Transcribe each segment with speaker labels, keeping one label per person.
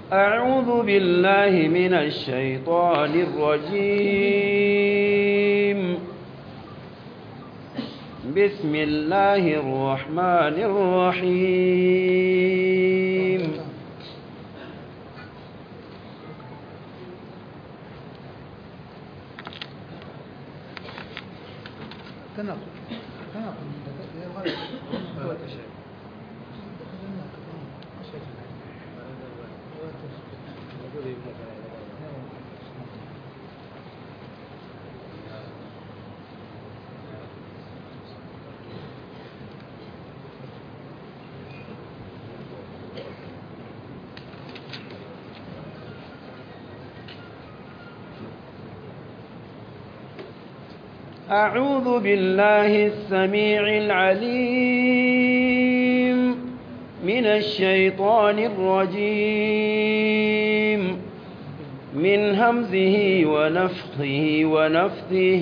Speaker 1: أعوذ بالله من الشيطان الرجيم بسم الله الرحمن الرحيم أعوذ بالله السميع العليم من الشيطان الرجيم من همزه ونفخه ونفثه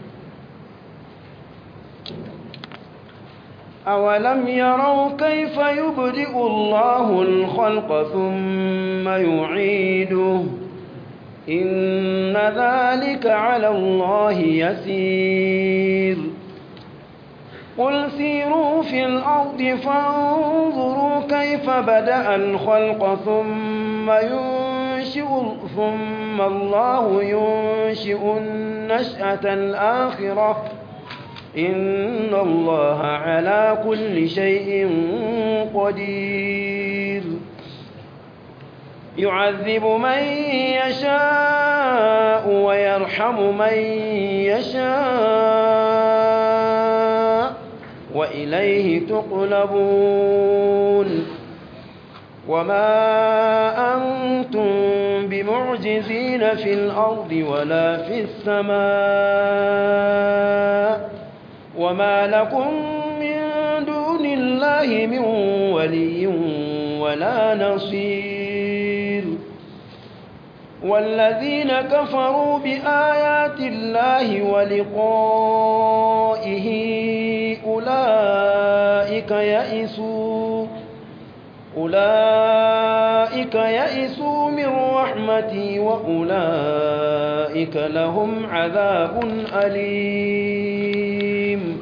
Speaker 1: أولم يروا كيف يبدئ الله الخلق ثم يعيده إن ذلك على الله يسير قل سيروا في الأرض فانظروا كيف بدأ الخلق ثم ينشئ ثم الله ينشئ النشأة الآخرة إن الله على كل شيء قدير يعذب من يشاء ويرحم من يشاء وإليه تقلبون وما أنتم بمعجزين في الأرض ولا في السماء وما لكم من دون الله من ولي ولا نصير والذين كفروا بآيات الله ولقائه أولئك يئسوا أولئك يئسوا من رحمتي وأولئك لهم عذاب أليم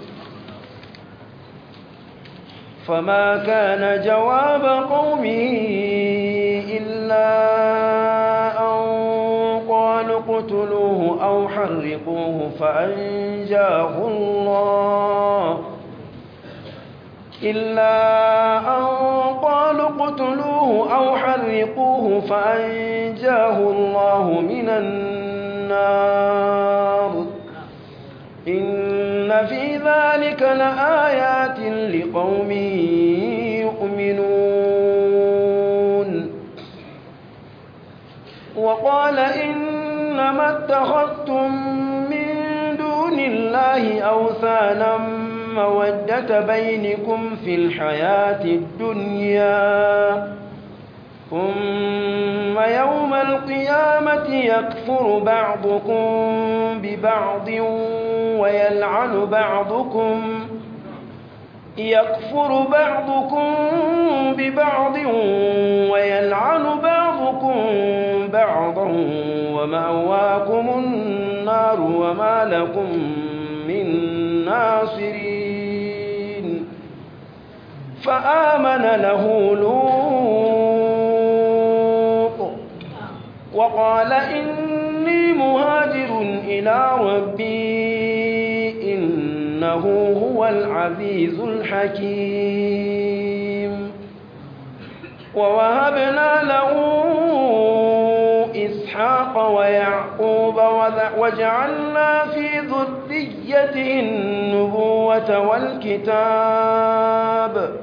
Speaker 1: فما كان جواب قومه إلا أن قالوا اقتلوه أو حرقوه فأنجاه الله إلا أن قالوا اقتلوه أو حرقوه فأنجاه الله من النار إن في ذلك لآيات لقوم يؤمنون وقال إنما اتخذتم من دون الله أوثانا مودة بينكم في الحياة الدنيا ثم يوم القيامة يكفر بعضكم ببعض ويلعن بعضكم يكفر بعضكم ببعض ويلعن بعضكم بعضا ومأواكم النار وما لكم من ناصرين فآمن له لوط وقال إني مهاجر إلى ربي إنه هو العزيز الحكيم ووهبنا له إسحاق ويعقوب وجعلنا في ذريته النبوة والكتاب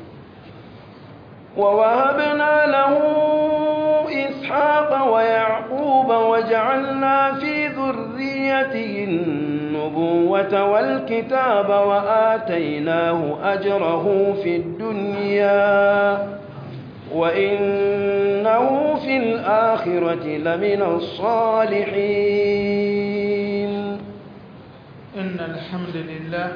Speaker 1: ووهبنا له إسحاق ويعقوب وجعلنا في ذريته النبوة والكتاب وآتيناه أجره في الدنيا وإنه في الآخرة لمن الصالحين
Speaker 2: إن الحمد لله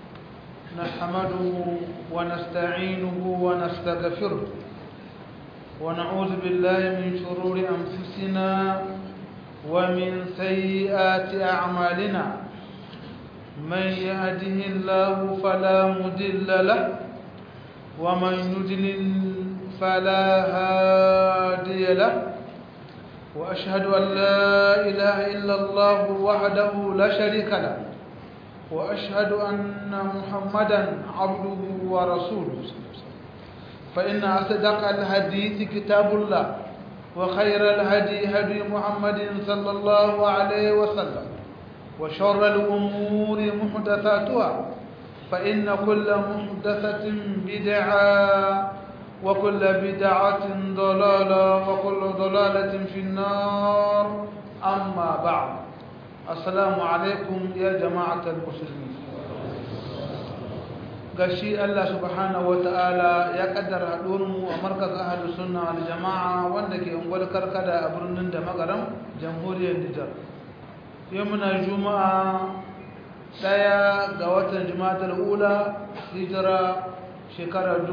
Speaker 2: نحمده ونستعينه ونستغفره ونعوذ بالله من شرور أنفسنا ومن سيئات أعمالنا من يهده الله فلا مضل له ومن يضلل فلا هادي له وأشهد أن لا إله إلا الله وحده لا شريك له وأشهد أن محمدا عبده ورسوله فإن أصدق الحديث كتاب الله وخير الهدي هدي محمد صلى الله عليه وسلم وشر الأمور محدثاتها فإن كل محدثة بدعة وكل بدعة ضلالة وكل ضلالة في النار أما بعد السلام عليكم يا جماعة المسلمين gashi Allah subhanahu wata'ala ya kaddara haɗuwarmu a markaz ahalus sunna wal jama'a wanda ke ungwal karkada a birnin da magaram jamhuriyar Nijar yau muna juma'a daya ga watan juma'atul ula hijira shekara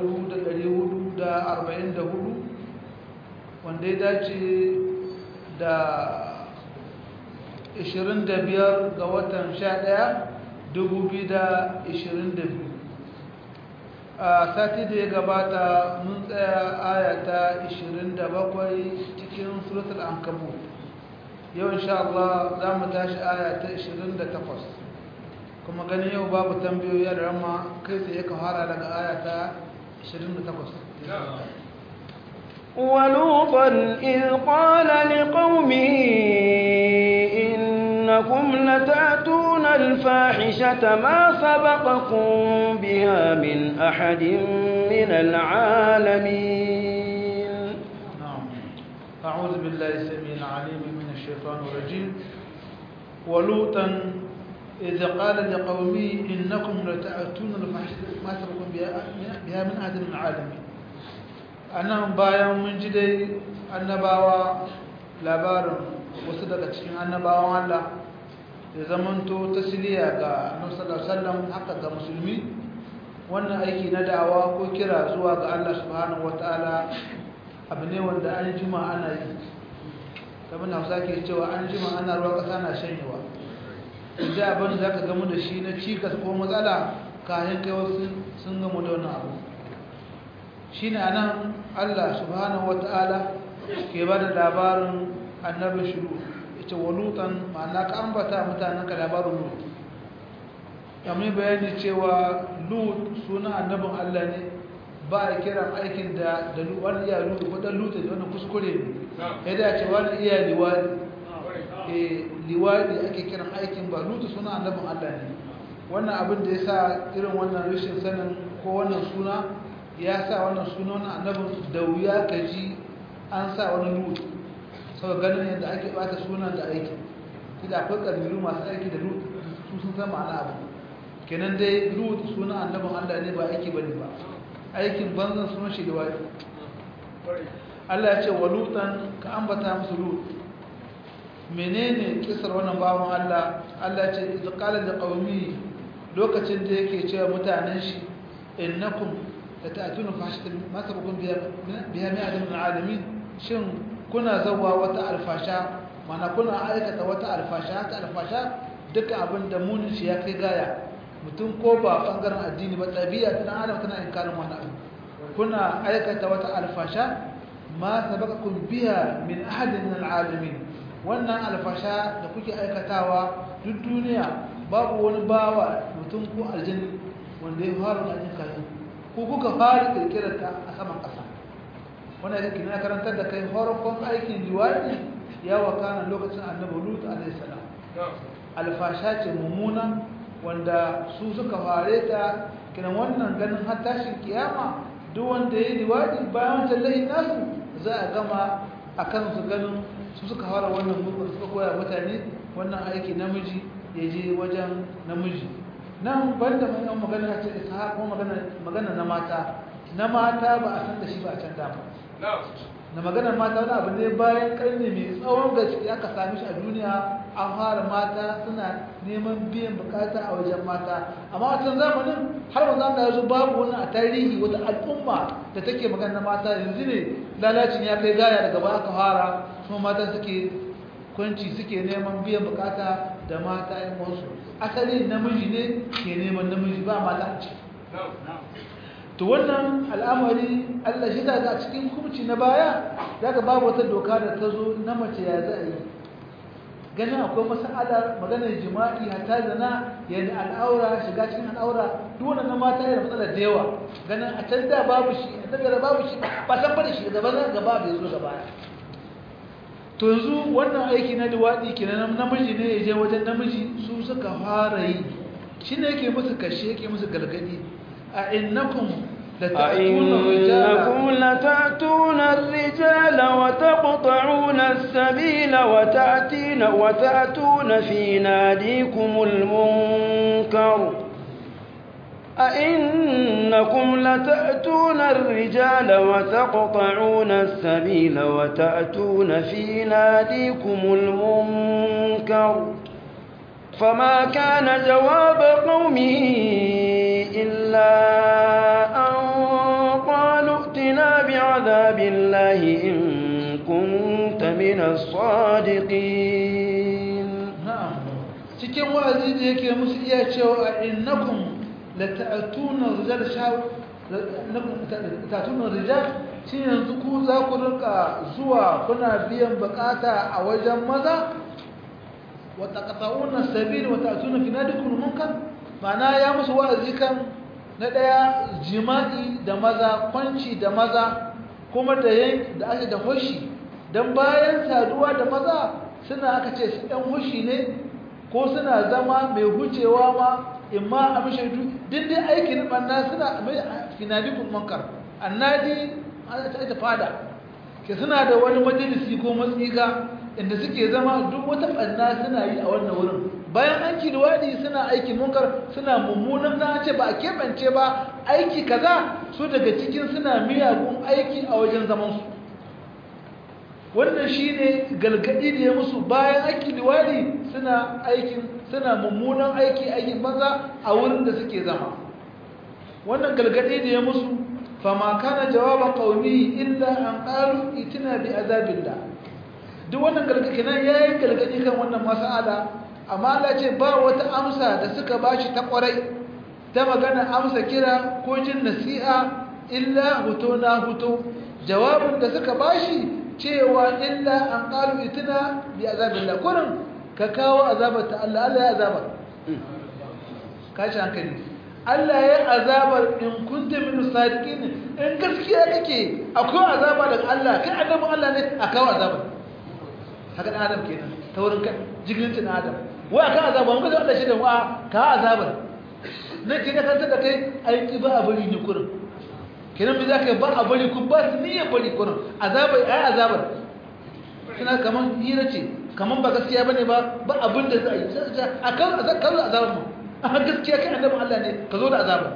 Speaker 2: 1444 wanda ya dace da 25 ga watan 11 2022 a sati da ya gabata mun tsaya ayata 27 cikin suratul ankabut yau insha Allah za mu tashi ayata 28 kuma ganin yau babu tambayoyi da rama kai sai ya fara daga ayata 28
Speaker 1: ولوطا إذ قال لقومه إنكم لتأتون الفاحشة ما سبقكم بها من أحد من العالمين
Speaker 2: نعم أعوذ بالله السميع العليم من الشيطان الرجيم ولوطا إذ قال لقومه إنكم لتأتون الفاحشة ما سبقكم بها من أحد من العالمين أنا bayan mun ji dai annabawa labarin wasu daga cikin annabawan Allah ya zamanto tasiriya ga annabi sallallahu alaihi wasallam haka ga musulmi wannan aiki na da'awa ko kira zuwa ga Allah subhanahu wataala abu ne wanda an jima ana yi kamar Hausa ke cewa an jima ana ruwa kasa na shanyewa idan abin da zaka gamu da shi na cikas ko matsala kayan kai wasu sun gamu da wannan abu shine anan Allah subhanahu wataala ke bada labarin annabi shiru ita walutan ma'ana ka ambata mutanen ka labarin lut kamar bayani cewa lut suna annabin Allah ne ba a kiran aikin da da wani iya lut ko dan lut da wani kuskure ne ya dace wani iya liwadi eh liwadi ake kiran aikin ba lut suna annabin Allah ne wannan abin da yasa irin wannan rashin sanin ko wannan suna ya sa wannan suna wannan annabin da wuya kaji an sa wani lut sau ganin yadda ake bata sunan da aiki kida akwai ƙabilu masu aiki da lut su sun san ma'ana abu kenan dai lut sunan annabin allah ne ba aiki bane ba aikin banzan sunan shi da wani allah ya ce wa lutan ka ambata musu lut menene kisar wannan bawan allah allah ya ce idza qala li qaumi lokacin da yake cewa mutanen shi innakum lata'tuna fahishatan ma sabakum biha biha min alamin shin kuna zawa wata alfasha mana kuna aikata wata alfasha ta alfasha duka abin da munin shi ya kai gaya mutum ko ba bangaren addini ba ɗabi'a ta dan adam tana inkarin wani abu kuna aikata wata alfasha ma sabaqakum biha min ahadin min alalamin wannan alfasha da kuke aikatawa duk duniya babu wani bawa mutum ko aljanni wanda ya fara da kayan ko kuka fara kirkirar ta a saman ƙasa wannan yake na karantar da kai farkon aikin liwadi ya wakana lokacin annabi lut alayhi salam alfasha ce mummuna wanda su suka fare ta kiran wannan ganin har tashin kiyama duk wanda ya yi liwadi bayan wancan lahin nasu za a gama a kan su ganin su suka fara wannan mugun suka koya mutane wannan aiki namiji ya je wajen namiji nan banda mai yan magana ce isa ko magana magana na mata na mata ba a san da shi ba a can dama na maganar mata wani abu ne bayan karni mai tsawon gaske aka sami shi a duniya an fara mata suna neman biyan bukata a wajen mata amma a can zamanin har wanzu an yanzu babu wani a tarihi wata al'umma da take magana mata yanzu ne lalacin ya kai gaya daga baya aka fara kuma mata suke kwanci suke neman biyan bukata da mata yan wasu asali namiji ne ke neman namiji ba mata a ciki to wannan al'amari Allah shi ta a cikin hukunci na baya daga babu wata doka da ta zo na mace ya za a yi ganin akwai mas'ala maganar jima'i hatta zana yana al'aura shiga cikin al'aura duk wannan na mata yana matsala da yawa ganin a can da babu shi a daga babu shi ba san bada shi gaba na gaba bai zo gaba to yanzu wannan aiki na liwaɗi kenan namiji ne ya je wajen namiji su suka fara yi shi ne yake musu kashe yake musu galgadi أئنكم
Speaker 1: أئنكم لتأتون الرجال وتقطعون السبيل وتأتين وتأتون في ناديكم المنكر أئنكم لتأتون الرجال وتقطعون السبيل وتأتون في ناديكم المنكر فما كان جواب قومه إلا أن قالوا ائتنا بعذاب الله إن كنت من الصادقين
Speaker 2: نعم cikin wa'azi da yake musu iya cewa innakum lata'tuna rijal shaw lata'tuna rijal shi yanzu ku za ku rinka zuwa kuna biyan bukata a wajen maza wa taqta'una sabil wa ta'tuna fi nadikum munkar ma'ana ya musu wa'azi kan na ɗaya jima'i da maza kwanci da maza kuma da yin da ake da hushi don bayan saduwa da maza suna aka ce su ɗan hushi ne ko suna zama mai hucewa ma in ma a mashaidu duk dai aikin ɓanna suna mai finadikun mankar annadi an ta fada ke suna da wani majalisi ko matsiga inda suke zama duk wata ɓanna suna yi a wannan wurin bayan an kiluwaɗi suna aiki munkar suna mummunan na ce ba a keɓance ba aiki kaza su daga cikin suna miyagun aiki a wajen zamansu wannan shi ne galgadi da ya musu bayan aiki liwaɗi suna aikin suna mummunan aiki aikin banza a wurin da suke zama wannan galgadi da ya musu fama kana jawaba qaumi illa an qalu itina bi azabillah duk wannan galgadi nan yayin galgadi kan wannan mas'ala amma Allah ce ba wata amsa da suka bashi ta kwarai ta magana amsa kira ko jin nasiha illa huto na huto jawabin da suka bashi cewa illa an qalu itina bi azabillah kurin ka kawo azabar ta Allah Allah ya azabar kashi hankali Allah ya azabar in kunta min sadiqin in gaskiya kake akwai azaba daga Allah kai annabin Allah ne a kawo azabar haka dan adam kenan ta wurin jigilinta na adam wai aka azaba mun ga Allah shi da wa ka azabar ne ke da kanta da kai aiki ba a bari ne kurin kenan me zaka ba a bari kun ba su niyyar bari kurin azaba ai azabar kina kaman hira ce kaman ba gaskiya bane ba ba abin da za a yi akan azabar azabar mu a gaskiya kai annabi Allah ne ka zo da azabar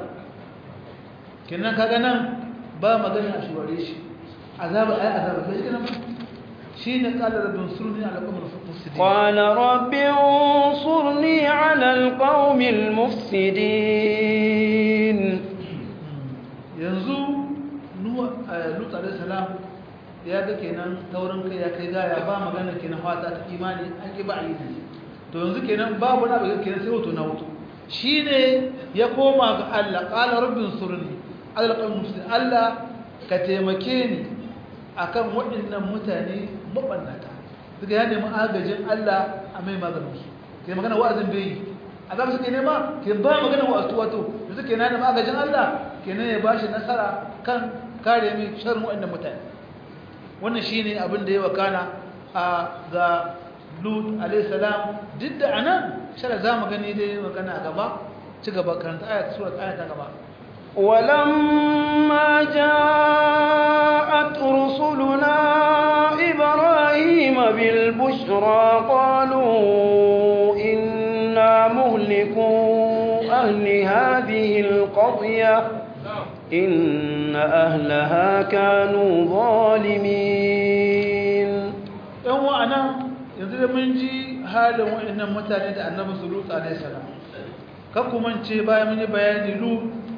Speaker 2: kenan kaga nan ba magana a shuware shi azaba ai azaba sai kenan شين قال رب انصرني على القوم المفسدين
Speaker 1: قال رب انصرني على القوم المفسدين
Speaker 2: yanzu lut alaihi salam ya ga kenan taurin kai ya kai gaya ba magana kenan fata ta imani an ki ba a yi to yanzu kenan babu na bakin kenan sai wato na wato shine ya koma ga Allah qala rabbin surni ala alqawm mufsidin Allah ka taimake ni akan waɗannan mutane mabannata suka ya nemi agajin Allah a mai maganin su ke magana wa'azin bai azab suke nema ke ba magana wa'azu wato da suke na nemi agajin Allah kenan ya bashi nasara kan kare mai sharrin waɗannan mutane wannan shine abin da ya wakana a ga Lut alayhi salam duk da anan shara zamu gani dai magana a gaba ci gaba karanta ayat surat ayat ta gaba
Speaker 1: ولما جاءت رسلنا إبراهيم بالبشرى قالوا إنا مهلكوا أهل هذه القرية إن أهلها كانوا ظالمين
Speaker 2: yan wa'ana yanzu da mun ji halin wa'annan mutane da annabi sulutu alaihi salam kan kuma ce bayan mun yi bayani lu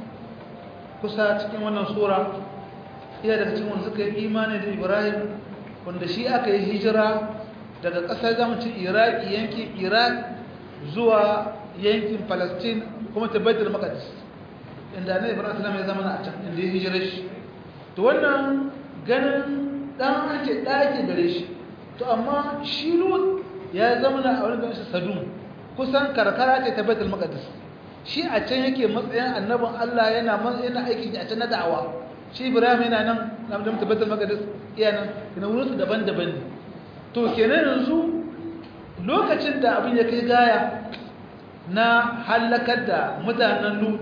Speaker 2: kusa cikin wannan sura iya daga cikin wanda suka yi imani da ibrahim wanda shi aka yi hijira daga ƙasar zamucin iraki yankin iraq zuwa yankin palestine kuma ta baitul maqdis inda annabi ibrahim sallam ya zama a can inda ya hijira shi to wannan ganin dan ake ɗaki gare shi to amma shi lut ya zama a wani ganin sadum kusan karkara ce ta baitul maqdis shi a can yake matsayin annabin Allah yana yana aiki a can na da'awa shi Ibrahim yana nan na da baitul maqdis iya nan ina wurin su daban-daban ne to kenan yanzu lokacin da abin ya kai gaya na halakar da mutanen lut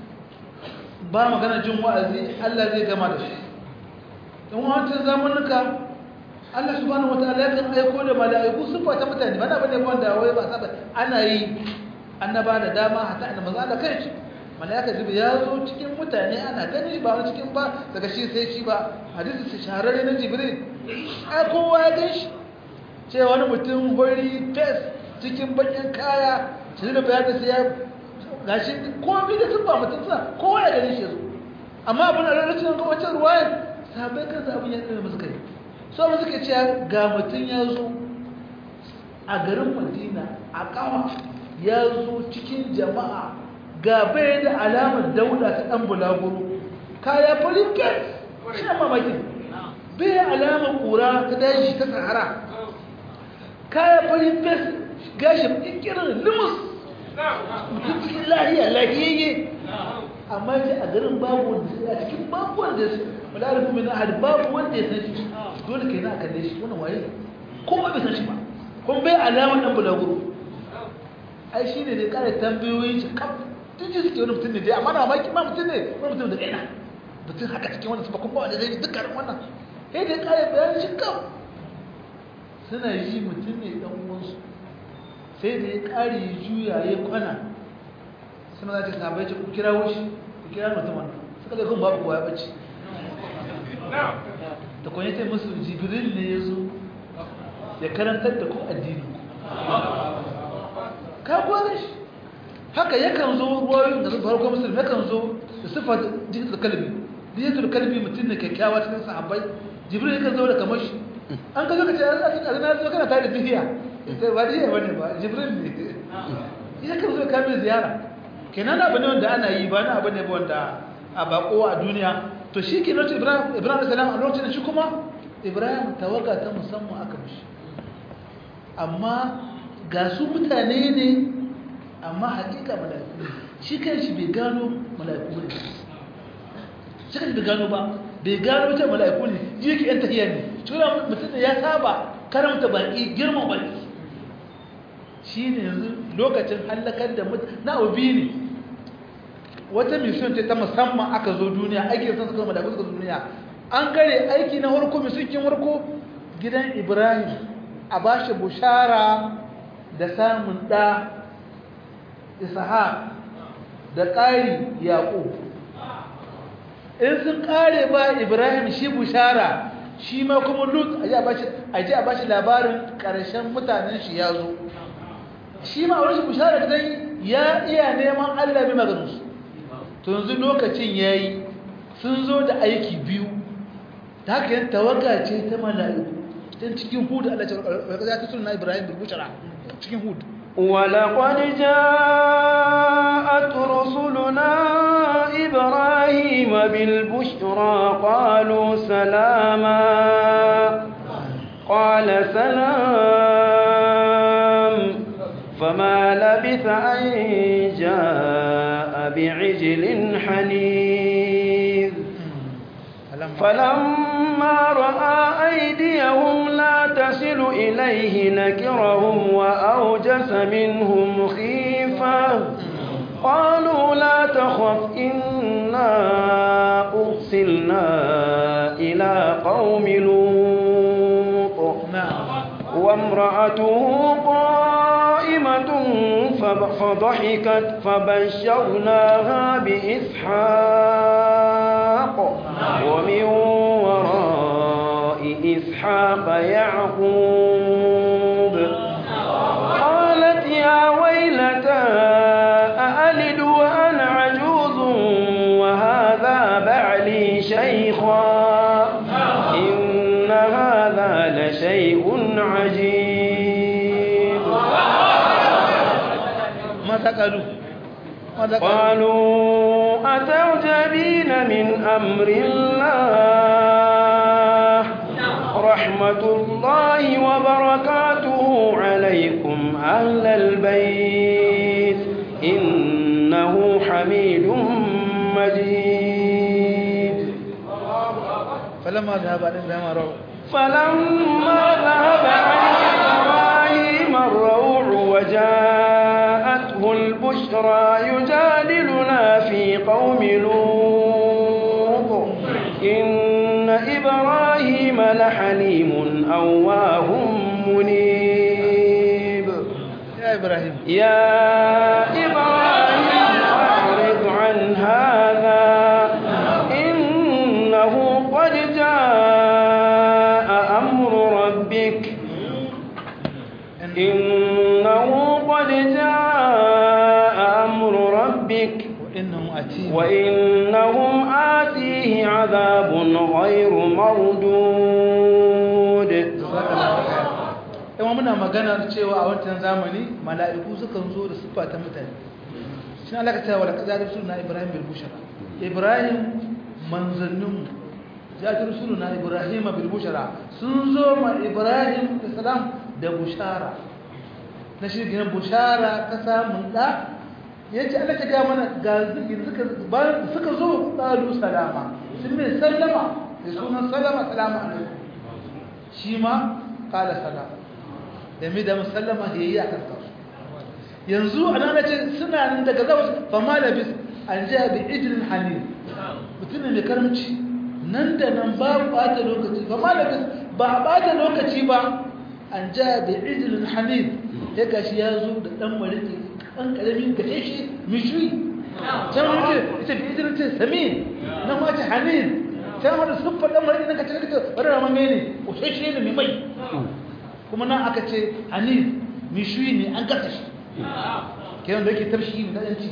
Speaker 2: ba magana jin wa'azi Allah zai gama da shi in wancan zamanuka Allah subhanahu wataala ya kan aiko da mala'iku sifa ta mutane ba na bane wanda wai ba saba ana yi annaba da dama hatta annabi maza da kai mala'ika jibril ya zo cikin mutane ana gani ba wani cikin ba daga shi sai shi ba hadisi su shahararre na jibril ai kowa ya gan shi ce wani mutum hori fes cikin bakin kaya shi da bayan sai ya gashi komai da sun ba mutum sa kowa ya gani shi ya zo amma abin da rarracin ga wancan ruwayan sabai kansa abin ya tsere musu kai so mu suke cewa ga mutum ya zo a garin madina a kawa ya zo cikin jama'a ga bai da alamar dauda ta dan bulaguro kaya polyket shi mamakin bai alamar kura ta daji ta sahara kaya polyket gashi ikirin limus mutum cikin lahiya lahiyayye amma ce a garin babu wanda a cikin babu wanda ya wala rufu min ahad babu wanda ya san shi dole kai na kalle shi wannan waye ko ba bai san shi ba kun bai alamar dan bulaguro ai shine ne kare tambayoyin shi kaf tun ji suke wani mutum ne dai amma na maki ma mutum ne wani mutum da kaina mutum haka cikin wannan ba kuma wanda zai dukkan wannan sai dai kare bayanin shi kaf suna yi mutum ne dan uwansu sai da ya kare juya ya kwana suna za ta sabai ce ku kira wushi ku kira mutum wannan suka ga kun babu kowa ya bace da kwanye ta musu jibril ne ya zo ya karantar da ku addini ka kwane shi haka yakan zo ruwayoyin da farko musulmi yakan zo da siffar jikin kalbi jikin kalbi mutum ne kyakkyawa cikin sahabbai jibril yakan zo da kamar shi an ka zo ka ce an zaki ƙarfi zo kana tare da dihiya sai ba dihiya bane ba jibril ne yakan zo ka mai ziyara kenan abu ne wanda ana yi ba na abu ne wanda a bako a duniya to shi ke lokacin ibrahim ibrahim salam a lokacin shi kuma ibrahim tawaga ta musamman aka mishi amma ga su mutane ne amma hakika mala'iku ne shi kan shi bai gano mala'iku ne shi kan shi bai gano ba bai gano ta mala'iku ne ji yake yan tahiyar ne tura mutum da ya saba karamta baki girman baki shi ne yanzu lokacin hallakar da mutane na obi ne wata mission ce ta musamman aka zo duniya aiki sun suka da suka duniya an gare aiki na harko misukin harko gidan ibrahim a bashi bushara da samun ɗa isha da ƙari yaƙo in sun ƙare ba ibrahim shi bushara shi ma kuma lut a ji a bashi labarin ƙarshen mutanen shi ya zo shi ma a wani bushara da ya iya neman allah mai maganinsu to yanzu lokacin ya yi sun zo da aiki biyu ta haka yin tawaga ce ta mala'iku can cikin hudu Allah ya ta suna Ibrahim bilbushara cikin hudu
Speaker 1: ولقد جاءت رسلنا إبراهيم بالبشرى قالوا سلاما قال سلام فما لبث أن جاء بعجل حنيذ فلما رأى أيديهم لا تصل إليه نكرهم وأوجس منهم خيفة قالوا لا تخف إنا أرسلنا إلى قوم لوط وامرأته قائمة فضحكت فبشرناها بإسحاق ومن وراء إسحاق يعقوب قالت يا ويلتى أألد وأنا عجوز وهذا بعلي شيخا إن هذا لشيء عجيب
Speaker 2: ماذا قالوا ماذا قالوا
Speaker 1: قالوا أتعجبين من أمر الله رحمة الله وبركاته عليكم أهل البيت إنه حميد مجيد
Speaker 2: فلما ذهب عن إبراهيم روى
Speaker 1: فلما ذهب عن إبراهيم الروع وجاءته البشرى يجادلنا في قوم لوط إن إبراهيم لحليم أواه منيب
Speaker 2: يا إبراهيم
Speaker 1: يا إبراهيم أعرض عن هذا إنه قد جاء أمر ربك إنه قد جاء أمر ربك
Speaker 2: وإنهم أتيم
Speaker 1: وإنهم آتيه عذاب غير مردود
Speaker 2: yawan muna maganar cewa a wancan zamani mala'iku sukan zo da siffa ta mutane shi alaka cewa da kazarar suna ibrahim bil bushara ibrahim manzanninmu zatar suna ibrahim bil bushara sun zo ma ibrahim da salam da bushara na shi gina bushara ta samun da ya ce Allah ta ga mana ga zikir suka zo ɗalu salama sun mai sallama da sunan salama salama alaikum shi ma kala salama da mai da musallama ya yi a karkarsu yanzu a nan ce suna nan daga zawas fama da bis an ji abi ijilin halin mutumin mai karamci nan da nan ba ɓata lokaci fama da bis ba a ɓata lokaci ba an ji abi ijilin halin ya gashi ya zo da ɗan mariki ɗan ƙaramin gashe shi mishui can wani ce ita bi ijilin ce sami nan ma ce halin can wani siffar ɗan mariki nan ka ce ka ce wani ramame ne ƙushashe ne mai mai kuma nan aka ce hanif mishuyi ne an gasa shi kenan da yake tafshi ne ɗanci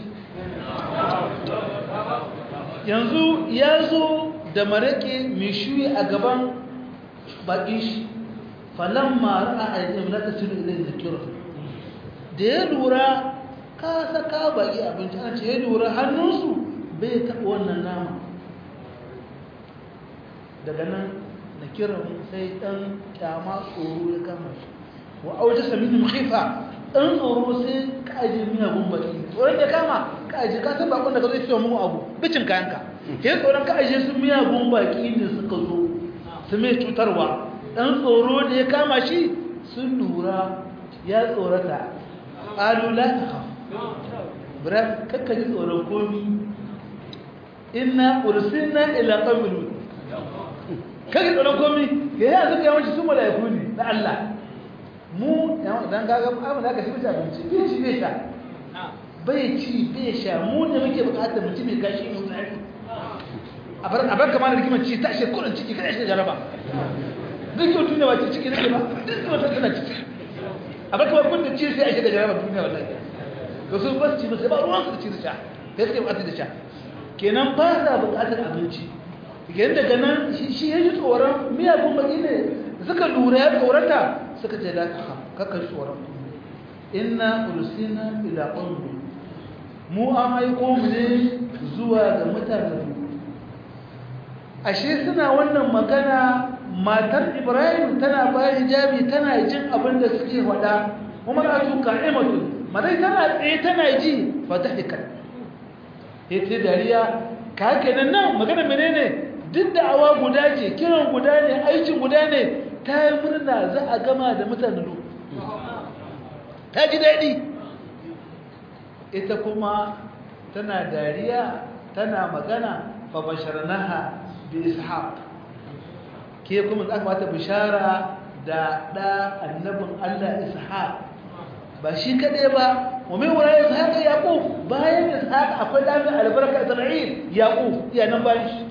Speaker 2: yanzu ya zo da maraƙe mishuyi a gaban baƙin shi falon mara a ainihin na tasiru ilai da kira da ya lura ka saka baƙi abinci ana ce ya lura hannunsu bai taɓa wannan nama daga nan na kiran sai ɗan kyama tsoro ya kama shi wa auta sami da khifa ɗan tsoro sai ka aje miyagun baki tsoron da kama ka aje ka san bakon da ka zai ciwo mu abu bicin kayanka sai tsoron ka aje su miyagun baki ne suka zo su mai cutarwa ɗan tsoro da ya kama shi sun lura ya tsorata ƙalu la ta haf bra kakka ji tsoron komi inna ursilna ila qawmin kage tsoron komi ke yi suka yawanci su mala'iku ne na Allah mu dan gaga amma da aka shi bisa abinci bai ci bai sha bai ci bai sha mu ne muke bukatar mutum mai gashi mai tsari a bar a bar kamar da rigimar ci ta shi kullun ciki kada shi jaraba duk yau tunda wace ciki nake ba duk wata tana ciki a bar kamar kun da ci sai a shiga jaraba duniya wallahi to su ba su ci ba sai ba ruwan su da ci da sha kai suke bukatar da sha kenan ba sa bukatar abinci idan daga nan shi ya ji tsoron miyagun baki ne suka lura ya tsorata suka ce da kakar tsoron inna ulusina ila ƙungu mu an aiko mu ne zuwa ga mutanen ashe suna wannan magana matar ibrahim tana bayan hijabi tana jin abin da suke faɗa kuma na tuka imatu madai tana tsaye tana ji fatahikar ya ce dariya ka haka nan magana menene duk da awa guda ce kiran guda ne aikin guda ne ta yi murna za a gama da mutane lu ta ji daɗi ita kuma tana dariya tana magana ba basharnaha bi ishaq ke kuma za mata bishara da ɗa annabin allah ishaq ba shi kaɗai ba wa min wara ishaqa yaqub bayan ishaqa akwai dan albarka isra'il yaqub ya nan bayan shi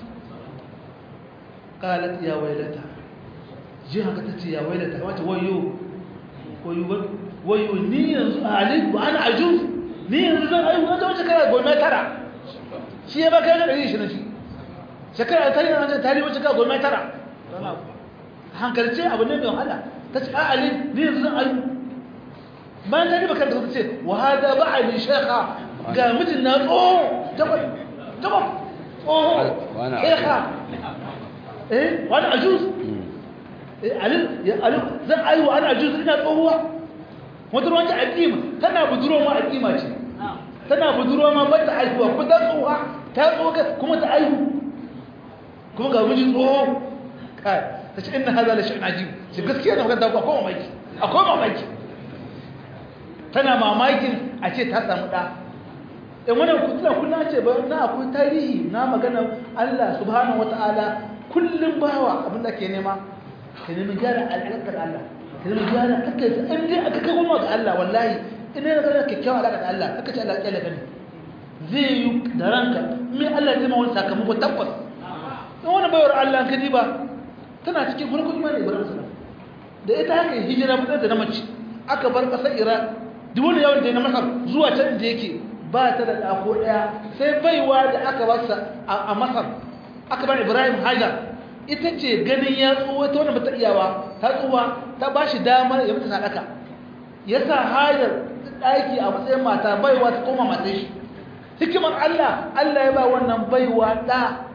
Speaker 2: qalat ya waylata ji haka tace ya waylata wace wayo wayo wayo ni yanzu ali wa ana ajuz ni yanzu zan ayu wanda wace kara goma tara shi ya baka da shi na shi shekara ta yi na tari wace kara goma tara hankalce abu ne mai wahala tace a ali ni yanzu zan ayu bayan ta riba kanta ce wa hada ba'ali shekha ga mijin na tsoho jabal jabal tsoho shekha eh wani ajuz eh alil ya alil zan ayu ana ajuz ina tsohuwa wata ruwan ta aqima tana buduro ma aqima ce tana buduro ma bata aihuwa ko ta tsohuwa ta tsoka kuma ta aihu kuma ga mijin tsoho kai ta ce inna hada la shay'un ajib shi gaskiya da magana akwai mamaki akwai mamaki tana mamakin a ce ta samu ɗa in wannan kutuna kuna ce ba na akwai tarihi na magana Allah subhanahu wata'ala kullum bawa abin da ke nema ka nemi gyara alaƙar Allah ka nemi gyara kaka in dai aka kai goma ga Allah wallahi ina yana gana kyakkyawan alaƙar da Allah kaka ce Allah ƙyale gani zai yi da ranka min Allah zai ma wani sakamako tabbas in wani bayar Allah ka ba tana cikin farkon imani ibrahim sallam da ita haka hijira mutar da na mace aka bar ƙasar Iraq duk wani yawon da ya na masar zuwa can da yake ba ta da ɗako ɗaya sai baiwa da aka basa a masar aka bar ibrahim hajar ita ce ganin ya tsuwa ta wani bata iyawa ta tsuwa ta ba shi damar ya mutu sadaka ya sa hajar ɗaki a matsayin mata baiwa ta koma mata shi hikimar allah allah ya ba wannan baiwa ɗa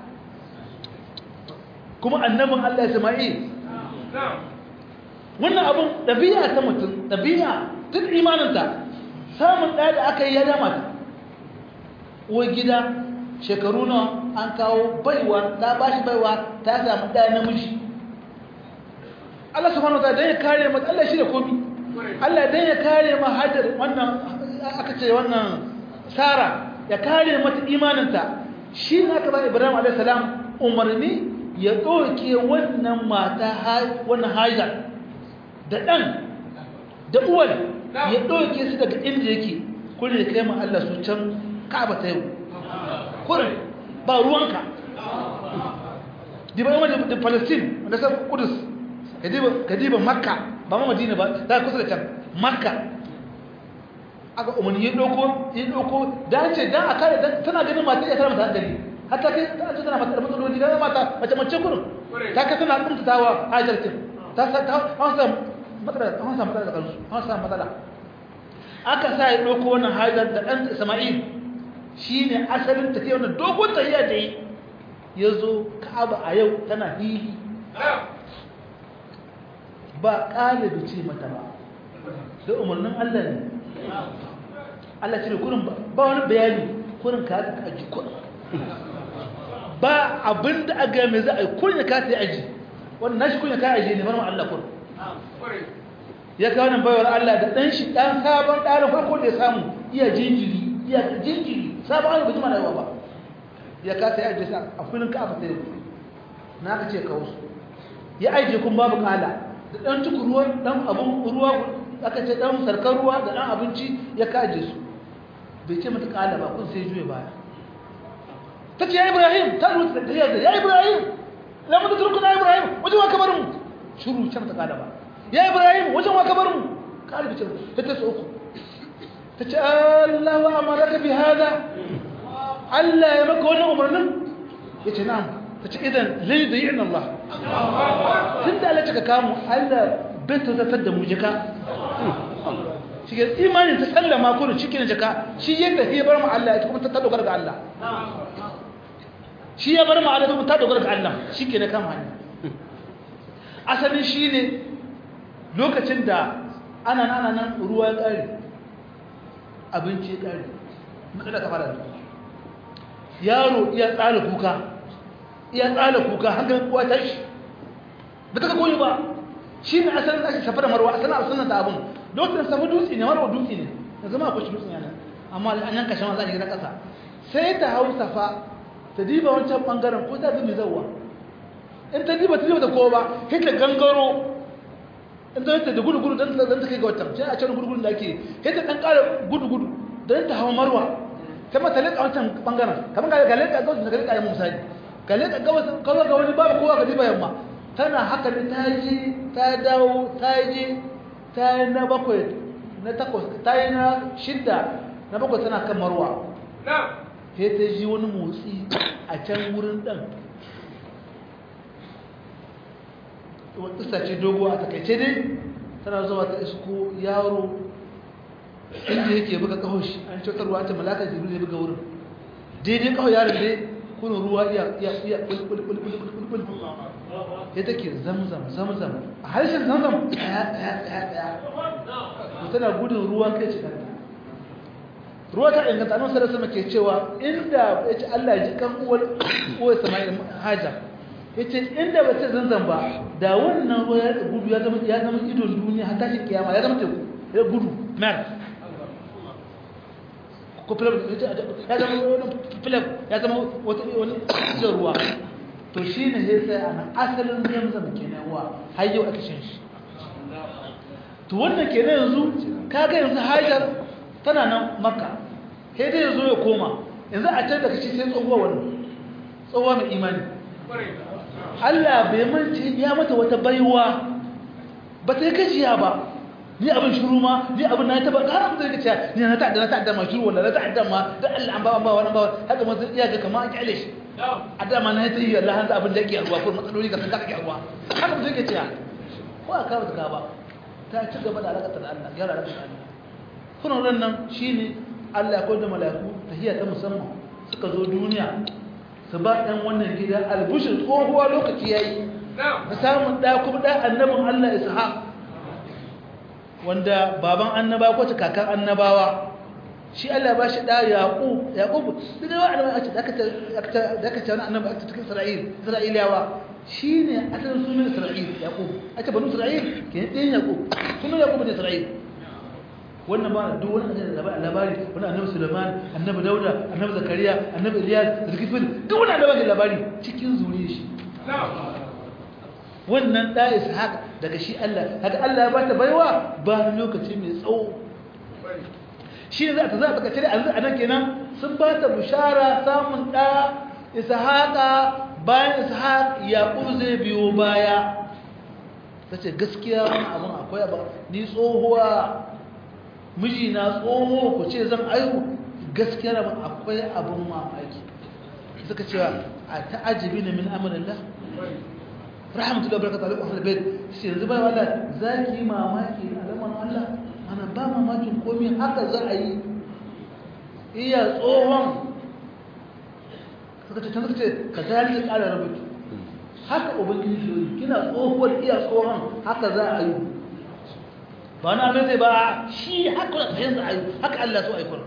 Speaker 2: kuma annabin allah isma'il wannan abin ɗabi'a ta mutum ɗabi'a tun imaninta samun ɗaya da aka yi ya dama ta uwar gida shekaru nawa an kawo baiwa ta ba shi baiwa ta samu ɗaya namiji Allah subhanahu wa dan ya kare mata Allah shi da komi Allah dan ya kare ma hajar wannan aka ce wannan Sara ya kare mata imaninta shi ne aka ba Ibrahim alaihi salam umarni ya ɗauke wannan mata wannan hajar da ɗan da uwar ya ɗauke su daga inda yake kuri da kai ma Allah su can ka'aba ta yau kuri ba ruwanka diba yamma da palestine wanda sa kudus ka diba makka ba ma madina ba za kusa da can makka aka umarni ya ɗauko ya ɗauko da ce dan a kare tana ganin mata ya tara mata hankali hatta kai ta ce tana mata da matsaloli da mata mace mace kurin ta ka tana kumtatawa hajarkin ta sa ta hausa matsala an samu matsala da kansu an samu matsala aka sa ya ɗauko wannan hajar da ɗan isma'il shi ne asalin tafiya wannan dogon tafiya da yi ya zo ka'aba a yau tana hili ba ƙalibi ce mata ba da umarnin allah ne allah ce da kurin ba wani bayani kurin ka ta aji kurin ba abinda a ga mai za a yi kurin ka ta yi aji wannan nashi kurin ka aji ne marmar allah kurin ya kawo nan bayar Allah da ɗan shi ɗan sabon ɗarin farko da ya samu iya jinjiri iya jinjiri sabon ayyuka jima da yawa ba ya kasa ya ajiye a filin ka abata yau na ka ce kawo su ya ajiye kun babu kala da ɗan cikin ruwa ɗan abin ruwa aka ce ɗan sarkar ruwa da ɗan abinci ya kaje su bai ce mata kala ba kun sai juya baya ta ce ya ibrahim ta ruwa ta yi ya ibrahim lamun da turkuna ibrahim wajen wa kamar mu shuru ce mata kala ba ya ibrahim wajen wa kabar mu kalibi ce ta ta uku ta ce Allah wa amaraka bi hada Allah ya maka wannan umarnin ya ce na'am ta ce idan zai da yin Allah tun da Allah ka kamu Allah bai ta zartar da mu jika shi ke imanin ta sallama kurin cikin jika shi yadda ya bar mu Allah ya kuma ta dogara ga Allah shi ya bar mu Allah kuma ta dogara ga Allah shi ke na kama hanya asalin shi ne lokacin da ana nana nan ruwa ya ƙare abinci ya ƙare matsala ta fara da yaro iya tsala kuka iya tsala kuka hankalin kuwa ta shi ba ta ka koyi ba shi ne asalin ake safa da marwa asalin asalin da abin lokacin safa dutse ne marwa dutse ne da zama akwai shi dutse yana amma an yanka shan za a gina ƙasa sai ta hau safa ta diba wancan ɓangaren ko ta bi mai zauwa in ta diba ta diba ta kowa ba sai ta gangaro in ta da gudu gudu dan dan ta kai ga wata sai a can gudu gudu da ake sai ta dan ƙara gudu gudu dan ta hawa marwa sai mata leka wancan bangaren kamar ga leka ga wasu ga leka ya misali ga leka ga wasu kazo ga wani babu kowa ga diba yamma tana haka ne ta je ta dawo ta je ta yi na bakwai na takwas ta yi na shidda na bakwai tana kan marwa sai ta ji wani motsi a can wurin ɗan wata ce dogo a takaice dai tana zuwa ta isko yaro inda yake buga kawo shi an ce ruwa ta malaka jibril ya buga wurin daidai kawo yaron dai kunin ruwa iya iya iya kulkulkulkulkulkul ya take zamzam zamzam a harshen zamzam ɗaya ɗaya ɗaya ɗaya tana gudun ruwa kai ce kanta ruwa ta inganta annabi sallallahu alaihi ke cewa inda yace Allah ya ji kan uwar uwar Sama'il Hajar yace inda ba ta zanzan ba da wannan ruwa ya gudu ya zama ya zama idon duniya har tashi kiyama ya zama teku ya gudu mer ko filam ya zama wani filam ya zama wata wani idon ruwa to shine sai sai ana asalin zamzam kenan ruwa har yau ake shan shi to wannan kenan yanzu kaga yanzu Hajar tana nan makka sai dai ya zo ya koma yanzu a can da kashi sai tsohuwa wannan tsohuwa mai imani Allah bai mance ya mata wata baiwa ba ta yi gajiya ba ni abin shiru ma ni abin na taba har abin da kace ni na ta'adda na ta'adda ma shiru wala na ta'adda ma da Allah an ba an ba wani ba haka ma zai iya ga kamar an kyale shi adama na ta yi Allah hanzu abin da yake ruwa ko matsaloli ka san ka ruwa haka mutum yake cewa ko aka ba ta ba ta ci gaba da alaƙa da Allah gyara alaƙa da Allah kuna nan shi ne allah ya da malaku tahiyya ta musamman suka zo duniya su ba ɗan wannan gida albushin tsohuwa lokaci ya yi da samun ɗa kuma ɗa annabin allah isa wanda baban annaba ko kakan annabawa shi allah ba shi ɗa yaƙub yaƙub duk da wa'adama a ce da aka ce wani annaba a cikin isra'il isra'iliyawa shi ne asalin sunan isra'il yaƙub a ce banu isra'il ke ɗin yaƙub sunan yaƙub ne isra'il wannan ba duk wani annabi labari wani annabi Sulaiman annabi Dauda annabi Zakariya annabi Ilyas Zulkifil duk wani annabi labari cikin zuriyar shi wannan da Ishaq daga shi Allah haka Allah ya bata baiwa ba lokaci mai tsawo shi ne za ta za ta kace da anan kenan sun bata bushara samun da Ishaqa bayan Ishaq Yaqub zai biyo baya tace gaskiya wannan abun akwai ba ni tsohuwa miji na tsoho ku ce zan aihu gaskiya rabin akwai abin mamaki suka cewa a ta'ajibi ne min amalillah rahmatu da barakatu alaikum ahlul bait shi yanzu bai wala zaki mamaki na alaman Allah ana ba mamakin komai haka za a yi iya tsohon suka ce suka ce ka zalika kala rubutu haka ubangiji shi kina tsohuwar iya tsohon haka za a yi ba na mai zai ba shi haka da yanzu a yi haka Allah so a yi kuna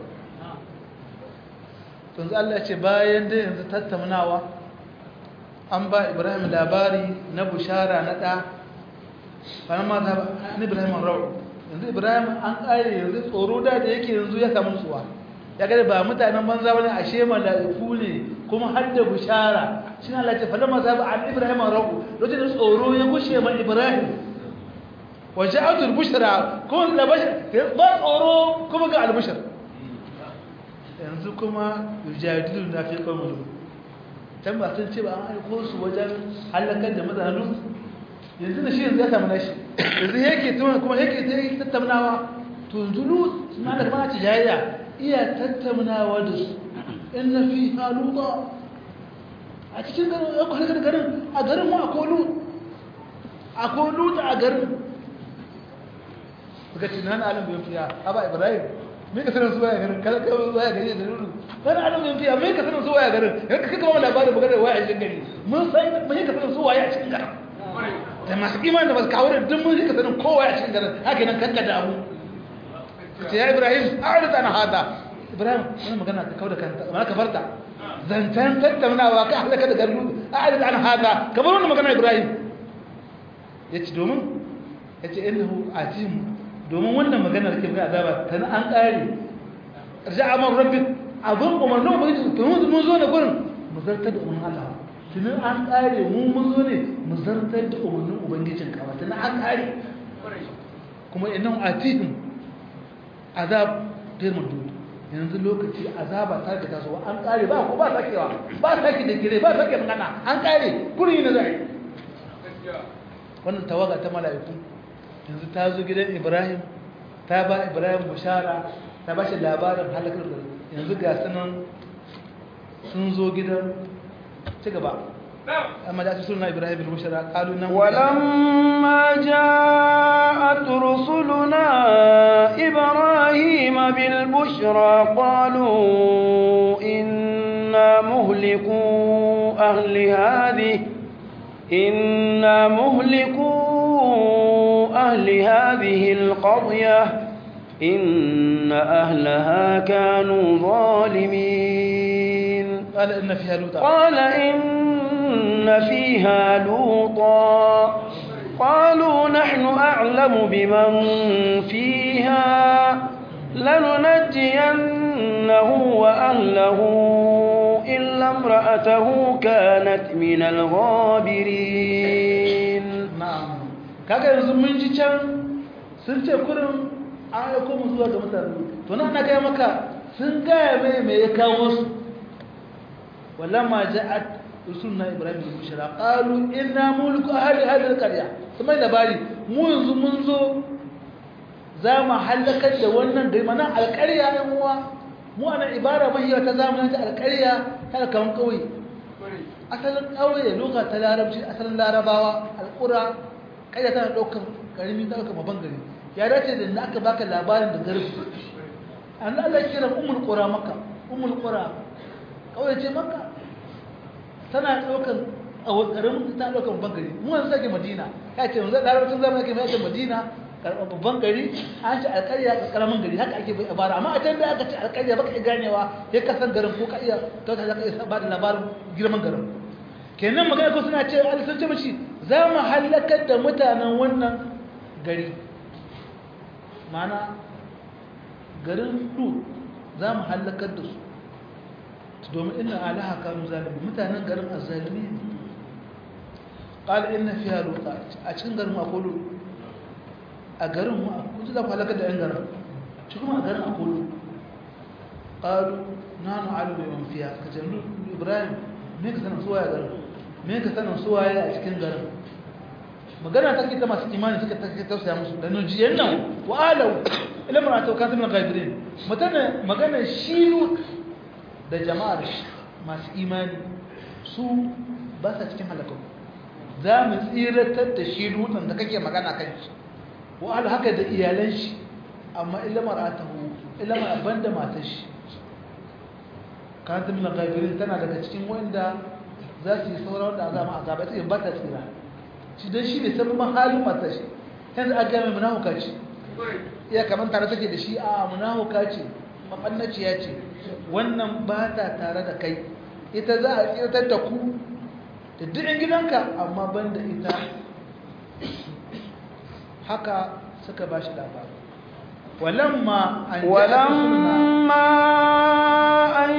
Speaker 2: tunzu Allah ce bayan da yanzu tattaunawa an ba ibrahim labari na bushara na ɗa bayan ma ta ba ibrahim rau yanzu ibrahim an ƙare yanzu tsoro da da yake yanzu ya samu tsuwa ya gada ba mutanen banza wani ashe mala'iku ne kuma har da bushara shi na Allah ce falamma za ba an ibrahim rau lokacin da tsoro ya gushe ma ibrahim وجاءت البشرى كل بشر ba tsoro kuma ga albishir yanzu kuma yujadilu na fi qawmin can ba sun ce ba an aiko su wajen halakar da mutanen yanzu da shi yanzu ya samu nashi yanzu yake tuma kuma yake ta yi tattaunawa to yanzu lut suna da kuma jayayya iya tattaunawa da su in na fi haluta a cikin garin ya kwalkar garin a garin mu akwai lut akwai lut a garin suka ce nan alim bin fiya aba ibrahim me ka sanin su waya garin kala kai waya gari da lulu nan alim bin fiya me ka sanin su waya garin yanka kika ba mu labarin magana waya a cikin gari mun san mun ka sanin su waya a cikin garin da masu imani da masu kawo da duk mun ka sanin kowa a cikin garin haka nan kanka da abu ce ya ibrahim a'rid an hada ibrahim wannan magana ka kauda kanta mana ka farta zantan tattaunawa ka halaka da garin a'rid an hada kamar wannan magana ibrahim yace domin yace innahu ajim domin wannan magana da ke ga azaba tana an kare raja'a man rabbik abun umarnin ubangiji to mun zo da gurin mu zartar da umarnin Allah tunan an kare mu mun zo ne mu zartar da umarnin ubangijin ka wata na an kare kuma innan atihim azab firman dudu yanzu lokaci azaba ta ga tasowa an kare ba ko ba sakewa ba sake da gire ba sake magana an kare kuri ne zai wannan tawaga ta mala'iku yanzu ta zo gidan Ibrahim ta ba Ibrahim bushara ta ba shi labarin halakar da yanzu ga sanan sun zo gidan ci gaba أما جاءت رسلنا إبراهيم بالبشرى قالوا إنهم
Speaker 1: ولما جاءت رسلنا إبراهيم بالبشرى قالوا إنا مهلكو أهل هذه إنا مهلكو أهل هذه القرية إن أهلها كانوا ظالمين
Speaker 2: قال إن فيها لوطا
Speaker 1: قال إن فيها لوطا قالوا نحن أعلم بمن فيها لننجينه وأهله إلا امرأته كانت من الغابرين
Speaker 2: na'am kaga yanzu mun ji can sun ce kurin an aiko mu zuwa ga mutane to nan na gaya maka sun gaya mai me ya kawo su walamma ja'at rusulna ibrahim bil bushra qalu inna mulku ahli hadhihi alqarya kuma labari mu yanzu mun zo za mu halakar da wannan gari mana alƙarya ɗan uwa mu ana ibara mahiya ta zamanin ta alƙarya ta kan kauye asalin ƙauye loka ta larabci asalin larabawa alƙura ƙarya tana ɗaukar ƙarami ta ɗaukar babban gari ya dace da aka baka labarin da garbi an Allah kira umul qura maka umul qura ƙauye ce maka tana ɗaukar a ƙaramin ta ɗaukar babban gari mu yanzu sake madina ya ce yanzu larabcin zama yake mai ake madina babban gari an ce alƙarya ƙaramin gari haka ake bai abara amma a can da aka ce alƙarya baka iya ganewa ya kasan garin ko ka iya kauta za ka iya ba da labarin girman garin kenan magana ko suna ce Allah sun ce mashi za mu halakar da mutanen wannan gari mana garin Lut za mu halakar da su domin inna alaha kanu zalimi mutanen garin azzalimi ne qala inna fiha luta a cikin garin akwai lut a garin mu kun ji za ku halakar da yan garin shi kuma a garin akwai lut qalu nanu alu bi man fiha kace ibrahim me ka sanin suwaye garin me ka sanin suwaye a cikin garin magana take ta masu imani suka take tausaya musu da nujiyan nan wa alau ila mar'atu kan min ghaibirin mutane magana shi da jama'ar masu imani su ba sa cikin halakar za mu tsiratar da shi lutan da kake magana kan shi wa alau haka da iyalan shi amma ila mar'atahu ila mar'aban da matar shi kan min ghaibirin tana daga cikin wanda za su yi sauran wanda azama azaba ita ba ta tsira shi don shi ne sabon halin mata shi yanzu a gami munahuka ce iya kamar tare take da shi a munahuka ce mafannaciya ce wannan ba ta tare da kai ita za a tsirtar da ku da dukkan gidanka amma ban da ita haka suka ba shi labari walamma an
Speaker 1: ولما أن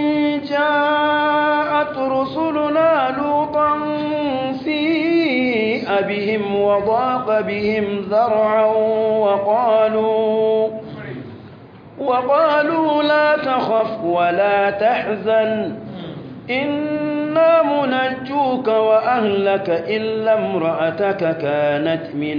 Speaker 1: جاءت رسلنا لوطا سيء بهم وضاق بهم ذرعا وقالوا وقالوا لا تخف ولا تحزن إنا منجوك وأهلك إلا امرأتك كانت من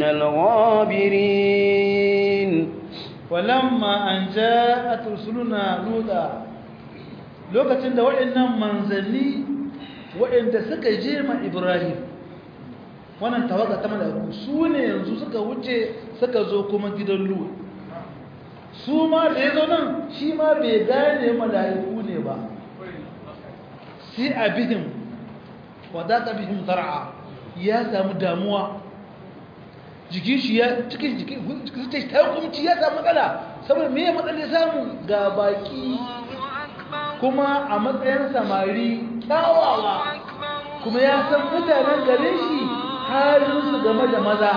Speaker 1: الغابرين
Speaker 2: walamma an ja'at rusuluna luda lokacin da waɗannan manzanni waɗanda suka je ma Ibrahim wannan tawaga ta mala'iku su ne yanzu suka wuce suka zo kuma gidan Lut su ma da yazo nan shi ma bai gane mala'iku ne ba sai abihim wadaka bihim zar'a ya samu damuwa jikin shi ya cikin jikin shi ta hukumci ya samu matsala saboda me ya matsala samu ga baki kuma a matsayin samari kyawawa kuma ya san mutanen garin shi halinsu game da maza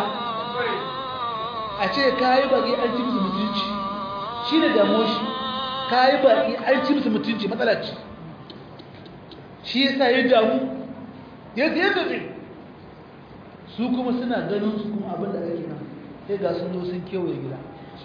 Speaker 2: a ce ka yi baki an ci musu mutunci shi ne damuwa shi ka yi baki an ci musu mutunci matsala ce shi ya sa ya damu ya zai su kuma suna ganin su kuma abin da ake nan sai ga sun zo sun kewaye gida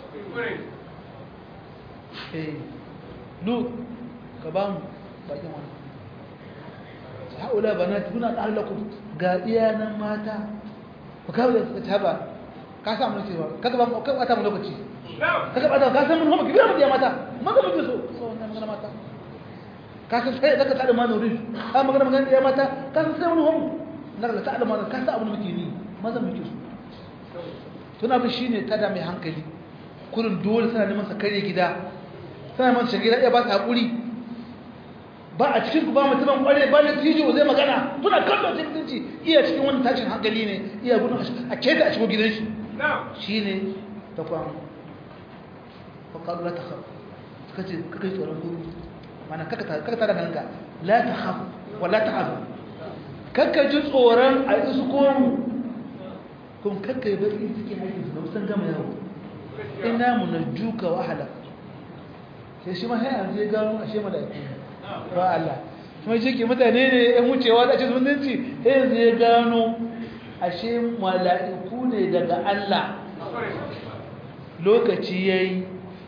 Speaker 2: eh lu ka ba mu bakin wani haula banat kuna qallakum ga iyanan mata ku kawo da suka taba ka samu cewa kaga ba ka bata mu lokaci kaga bata ka san mun hoba ki biya mu mata maga mu so so wannan magana mata ka san sai zaka tada ma nuri ka magana magana da mata ka san sai mun hoba naga ta alama ka san abin da muke ni maza muke so tuna bi shine tada mai hankali kurin dole sana neman sa kare gida sana neman sa gida iya ba ta hakuri ba a cikin ku ba mutumin kware ba da tijo zai magana kuna kallon cikin mutunci iya cikin wani tashin hankali ne iya gudun a keta a shigo gidan shi shi ne ta kwan faƙaɗu la ta haf suka ce kaka yi tsoron gudu mana kaka tara ganinka la ta haf wa la ta hafa kaka ji tsoron a yi su komu kuma kaka yi bari cikin aikin su na musan gama yawo ina mu na juka wahala sai shi ma hanyar zai gano a shema da aikin ba Allah kuma shi ke mutane ne yan wucewa da ake zumunci yanzu ya gano ashe mala'iku ne daga Allah lokaci ya yi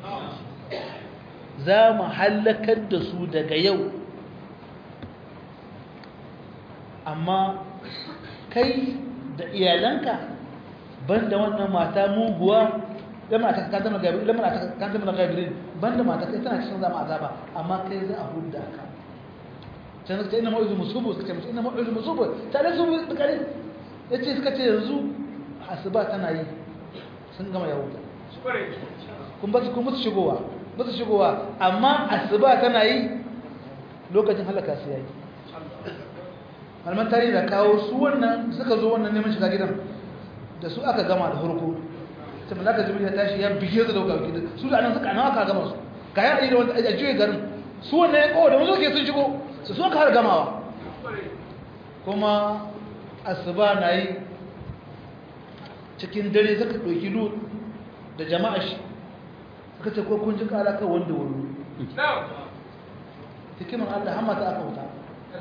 Speaker 2: za mu hallakar da su daga yau amma kai da iyalanka banda wannan mata muguwa lamar ta kan zama gabirin lamar ta kan zama gabirin banda mata kai tana cikin zama azaba amma kai za a hudda ka can suka ce ina ma'izu musubu suka ce musu ina ma'izu musubu tare su da kare ya ce suka ce yanzu asuba tana yi sun gama yawo kun ba su kun musu shigowa ba su shigowa amma asuba tana yi lokacin halaka su yayi malaman tarihi da kawo su wannan suka zo wannan neman shiga gidan da su aka gama da farko sai malaka jibril ya tashi ya bige su da wuka gidan su da nan suka nawa ka gama su ga ya da wanda a juye garin su wannan ya kawo da mun ke sun shigo su sun har gamawa kuma asuba na yi cikin dare suka ɗauki lut da jama'a shi suka ce ko kun ji ƙara kan wanda wuri hikimin allah hamma ta aka wuta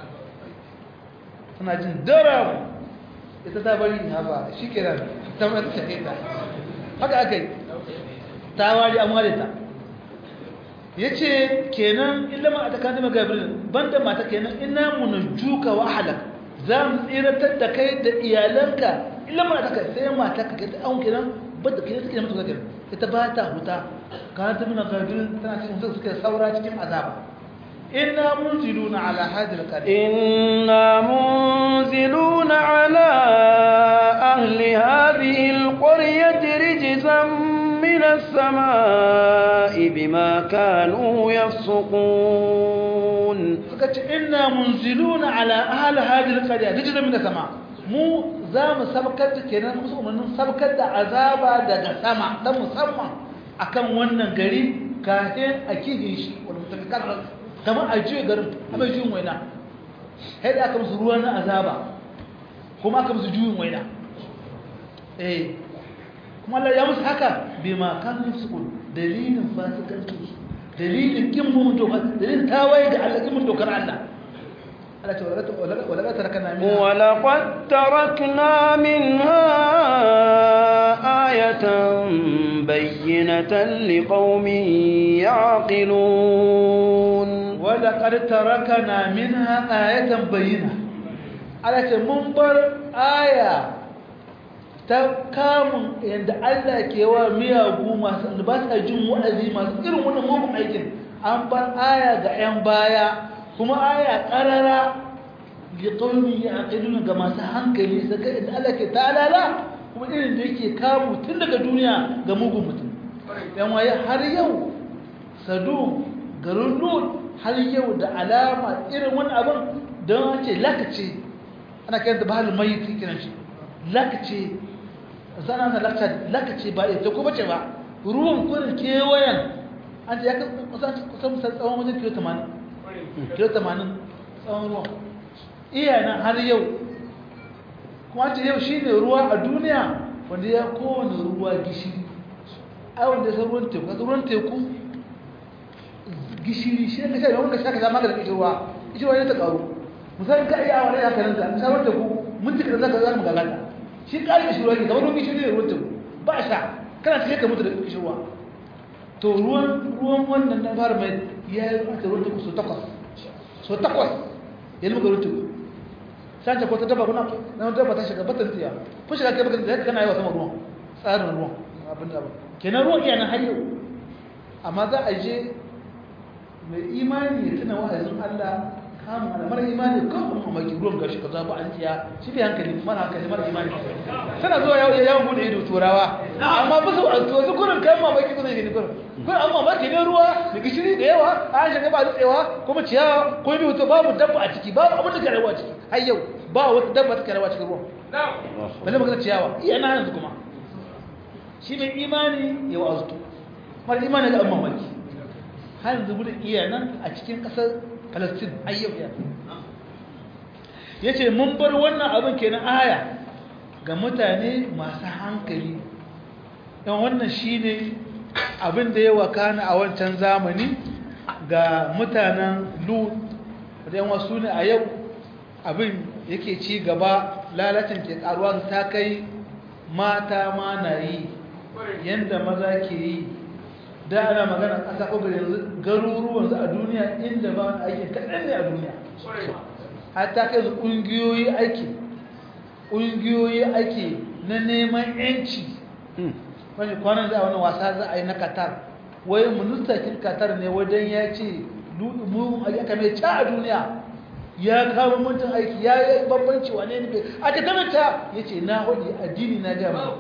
Speaker 2: suna jin daram ita ta bari haba shi ke nan ta mata shaƙe ta haka aka yi ta wari an ware ta ya ce kenan ilama a takan gabriel banda mata kenan ina munajjuka wa halak za mu tsiratar da kai da iyalanka ilama a takan sai mata ka kai an kenan bada kenan suke mutu kenan ita ba ta huta ka ta muna gabriel tana cikin su suke saura cikin azaba inna munziluna ala hadhihi alqarya
Speaker 1: inna munziluna ala ahli hadhihi alqaryati rijzan من السماء بما كانوا يفسقون
Speaker 2: فقالت إنا منزلون على أهل هذه القرية رجزا من السماء mu za mu sabkar da kenan musu umarnin sabkar da azaba daga sama ta musamman akan wannan gari kafin a kihin shi wani mutafikar kamar a juya garin a mai juyin waina sai da aka musu ruwa na azaba kuma aka musu juyin waina eh kuma Allah ya musu haka bai ma kan su dalilin fasikanci dalilin kin mun doka dalilin tawaye da Allah kin mun dokar Allah Allah ce wala ka tarakna minha
Speaker 1: ولقد تركنا منها آية بينة لقوم يعقلون
Speaker 2: ولقد تركنا منها آية بينة Allah ce mun bar aya ta kamun yadda Allah ke wa miyagu masu da ba sa jin wa'azi masu irin wannan mugun aikin an bar aya ga 'yan baya kuma aya ƙarara li qaumi yaqiluna ga masu hankali saka inda Allah ke talala kuma irin da yake kamu tun daga duniya ga mugun mutum yan waye har yau sadu garin lut har yau da alama irin wani abin don ce lakace ana kiran da bahalin mai kiran shi lakace sana na lakace ba ita ko bace ba ruwan kurin kewayen an ce ya kusan tsawon wajen kilo 80 kilo 80 tsawon ruwan iya nan har yau kuma ce yau shi ne ruwa a duniya wanda ya kowane ruwa gishiri a wanda ya san ruwan teku a ruwan teku gishiri shi ne ka sha wanda shaka zama da kishirwa kishirwa ne ta karu musamman ka iya awon haka nan ka sha ruwan teku mun cika da zaka zaka mu gagata shi ƙari kishirwa ne kamar ruwan gishiri ne ruwan teku ba sha kana cikin ka mutu da kishirwa to ruwan ruwan wannan na fara mai ya yi mata ruwan tuku so takwas so takwas ya yi maka ruwan tuku san ta kwata daba kuna na wata daba ta shiga batan tsiya ko shiga kai bakan da kana yi wa sama ruwan tsarin ruwan abin da abin kenan ruwan iya nan har yau amma za a je mai imani ya tuna wa'azin Allah kamun da mara imani kan kuma mamaki ruwan gashi ka zaba an tsiya shi bai hankali mara hankali mara imani sana zuwa yawon bude ido turawa amma bisa a tuwa su kurin kan mamaki kuma ne kurin kurin an mamaki ne ruwa da gishiri da yawa an shiga ba dutsewa kuma ciyawa ko bi wuta babu dabba a ciki babu abin da ke rayuwa ciki har yau ba wata dabba ta ke rayuwa cikin ruwan balle magana ciyawa iya na yanzu kuma shi mai imani ya wa'azutu mara imani ga an mamaki har yanzu gudun iya nan a cikin ƙasar Palestine ayyau ya yace mun bar wannan abin kenan aya ga mutane masu hankali dan wannan shine abin da ya wakana a wancan zamani ga mutanen Lut da wasu ne a yau abin yake ci gaba lalacin ke karuwa ta kai mata ma na yi yanda maza ke yi da ana magana ƙasa ko yanzu garuruwan su a duniya inda ba wani aiki kaɗan ne a duniya hatta kai su ƙungiyoyi aiki ƙungiyoyi aiki na neman yanci wani kwanan za a wani wasa za a yi na qatar wai ministakin qatar ne wajen ya ce mugun aka mai ca a duniya ya kawo mutum aiki ya yi babbanci wane ne a ta ta ya ce na hudu addini na gama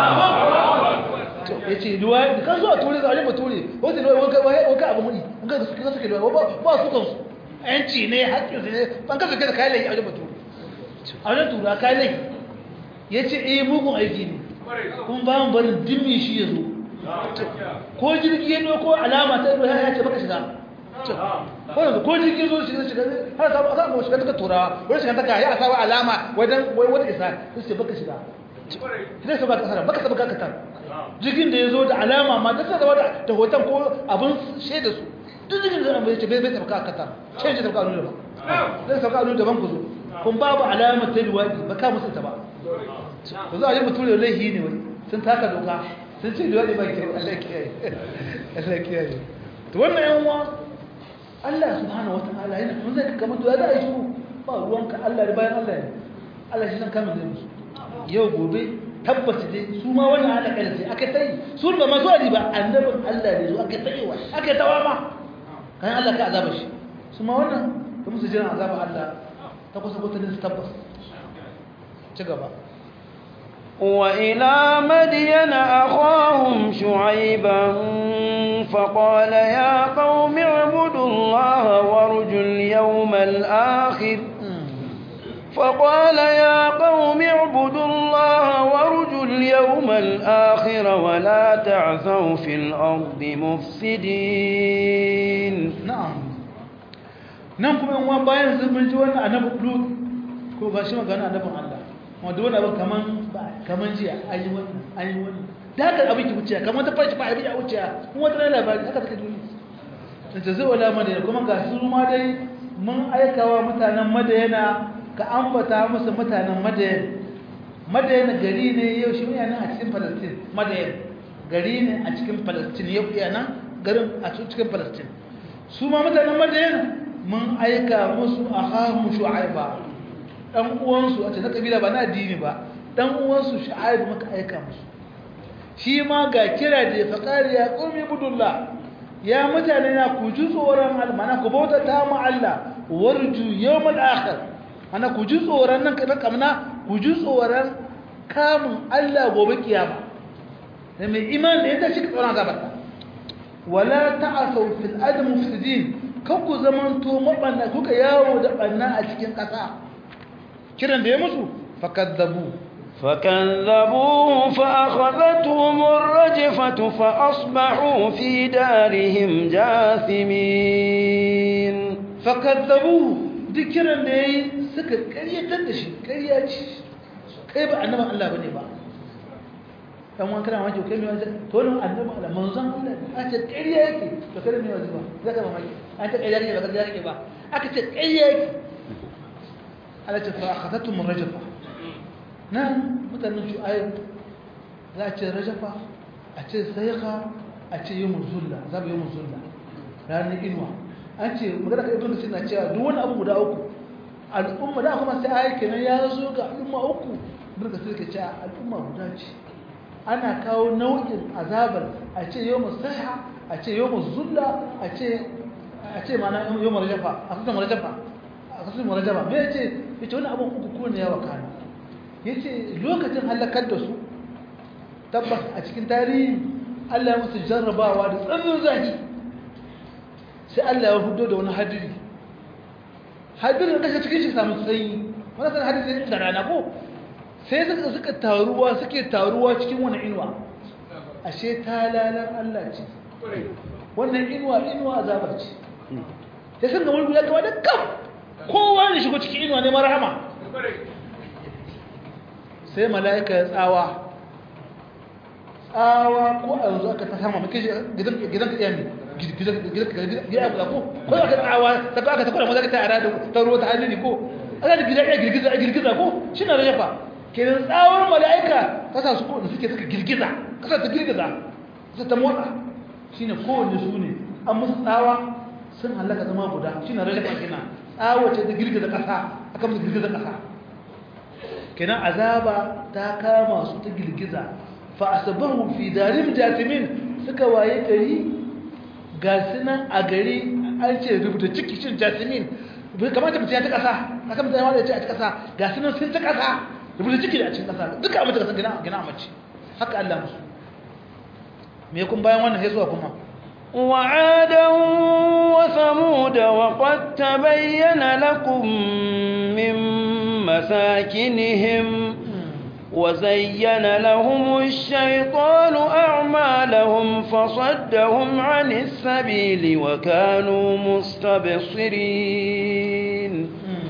Speaker 2: ya ce luwa da kan zuwa ture zaune ba ture wata luwa waka abu muni an ga suke suke luwa ba su kansu yanci ne haƙƙin su ne ban kasa kai da kayan laifi a wajen bature a wajen tura kayan laifi ya ce eh mugun aiki ne kuma ba mu barin dimmi shi ya zo ko jirgi ya ko alama ta ido ya ce baka shiga ko yanzu ko jirgi zo shiga shiga har samu a samu shiga ta turawa wani shiga ta ka ya samu alama wajen wata isa su ce baka shiga sai su baka kasar baka saba kakatar jirgin da ya zo da alama ma da zama da hoton ko abin shaida su duk jirgin da zama ya ce bai bai sabka kakatar ce ce sabka anu daban zai sabka anu daban ku zo kun babu alamar ta luwaɗi ba ka musu ta ba ku zo a yi mutum da laihi ne wai sun taka doka sun ce luwaɗi ba ke Allah kiyaye Allah kiyaye to wannan yan uwa Allah subhanahu wataala yana kun zai kamar to ya za a yi shiru ba ruwanka Allah da bayan Allah ne Allah shi san kamun zai musu yau gobe tabbata dai su ma wannan halaka da sai aka tayi su ba masu ali ba annabin Allah ne zo aka tayi wa aka tawa ma kan Allah ka azaba shi su ma wannan da musu jiran azaba Allah ta kusa ko ta din tabbas ci gaba
Speaker 1: وإلى مدين أخاهم شعيبا فقال يا قوم اعبدوا الله وارجوا اليوم الآخر فقال يا قوم اعبدوا الله وارجوا اليوم الآخر ولا تعثوا في الأرض مفسدين
Speaker 2: na'am nan kuma yan uwan bayan sun mun ji wannan annabi Lut ko ga shi magana annabin Allah wanda wannan abin kaman ba kaman jiya an yi wannan an yi wannan da haka abin ki wuce kaman ta farki ba abin ya wuce kuma wata labari haka take duniya ta zai wala madina kuma ga su ma dai mun aikawa mutanen madayana ka ambata musu mutanen madayan madayan gari ne yau shi yana a cikin Palestine madayan gari ne a cikin Palestine yau yana garin a cikin Palestine su ma mutanen madayan mun aika musu ahamu shu'aiba dan uwansu a cikin kabila ba na addini ba dan uwansu shu'aib muka aika musu shi ma ga kira da ya faqari ya qumi budullah ya mutane na ku ji tsoron Allah mana ku bauta ta mu Allah warju yawmal akhir ana ku ji tsoron nan kada kamna ku ji tsoron kamun Allah gobe kiyama da mai iman da yadda shi tsoron gaba wala ta'asaw fil ard mufsidin kan ku zamanto mabanna kuka yawo da banna a cikin kasa kiran da ya musu fakadzabu
Speaker 1: فكذبوه فأخذتهم الرجفة فأصبحوا في دارهم جاثمين
Speaker 2: fakadzabu duk kiran da yayi suka karyatar da shi karya ce kai ba annaban Allah bane ba dan wani kana maki kai mai wajen to ne annaban Allah manzon Allah a ce karya yake to kada mai wajen ba zaka ba maki an ta karya yake ba karya yake ba aka ce karya yake Allah ce fa akhadatum rajfa nan mutanen shu'aib za a ce rajafa a ce sayaka a ce yi muzulla za mu yi muzulla ranar inuwa an ce magana ka ibn kasir na cewa duk wani abu guda uku al'umma da kuma sai ayi kenan ya zo ga al'umma uku ibn kasir ke cewa al'umma guda ce ana kawo nau'in azabar a ce yau musaiha a ce yau muzulla a ce a ce mana yau marajafa a kasan marajafa a kasan marajafa me ya ce ya ce wani abin uku ko ne ya wakana ya ce lokacin halakar da su tabbas a cikin tarihi Allah ya musu jarrabawa da tsananin zahi sai Allah ya hudo da wani hadiri hadirin kashe cikin shi samun sanyi wani sanar hadiri da rana ko sai suka suka taruwa suke taruwa cikin wani inuwa ashe talalan Allah ce wannan inuwa inuwa azabar ce sai sun ga wani guda gaba da kam kowa ne shigo cikin inuwa ne marhama sai mala'ika ya tsawa tsawa ko a yanzu aka ta sama maka gidan gidan ka iyami gidan gidan gidan ko ko aka tsawa ta ko aka ta kula mazaka ta ara da ta ruwa ta hadiri ko ana da gidan iya girgiza girgiza ko shi na rajafa kenan tsawar mala'ika kasa su ko da suke suka girgiza kasa ta girgiza kasa ta motsa shine kowanne su ne an musu tsawa sun halaka zama guda shine rajafa kenan tsawo ce ta girgiza kasa aka musu girgiza kasa kenan azaba ta kama su ta girgiza fa asabahu fi darim jasimin suka waye gari ga sunan a gari an ce rubuta ciki cin jasimin kamata mutum ya ta kasa aka mutum ya ce a ta kasa ga sunan sun ta kasa rubuta ciki da a cikin kasa duka abin da kasan gina gina mace haka Allah musu me kun bayan wannan sai zuwa kuma
Speaker 1: وعادا وثمود وقد تبين لكم من مساكنهم وزين لهم الشيطان أعمالهم فصدهم عن السبيل وكانوا مستبصرين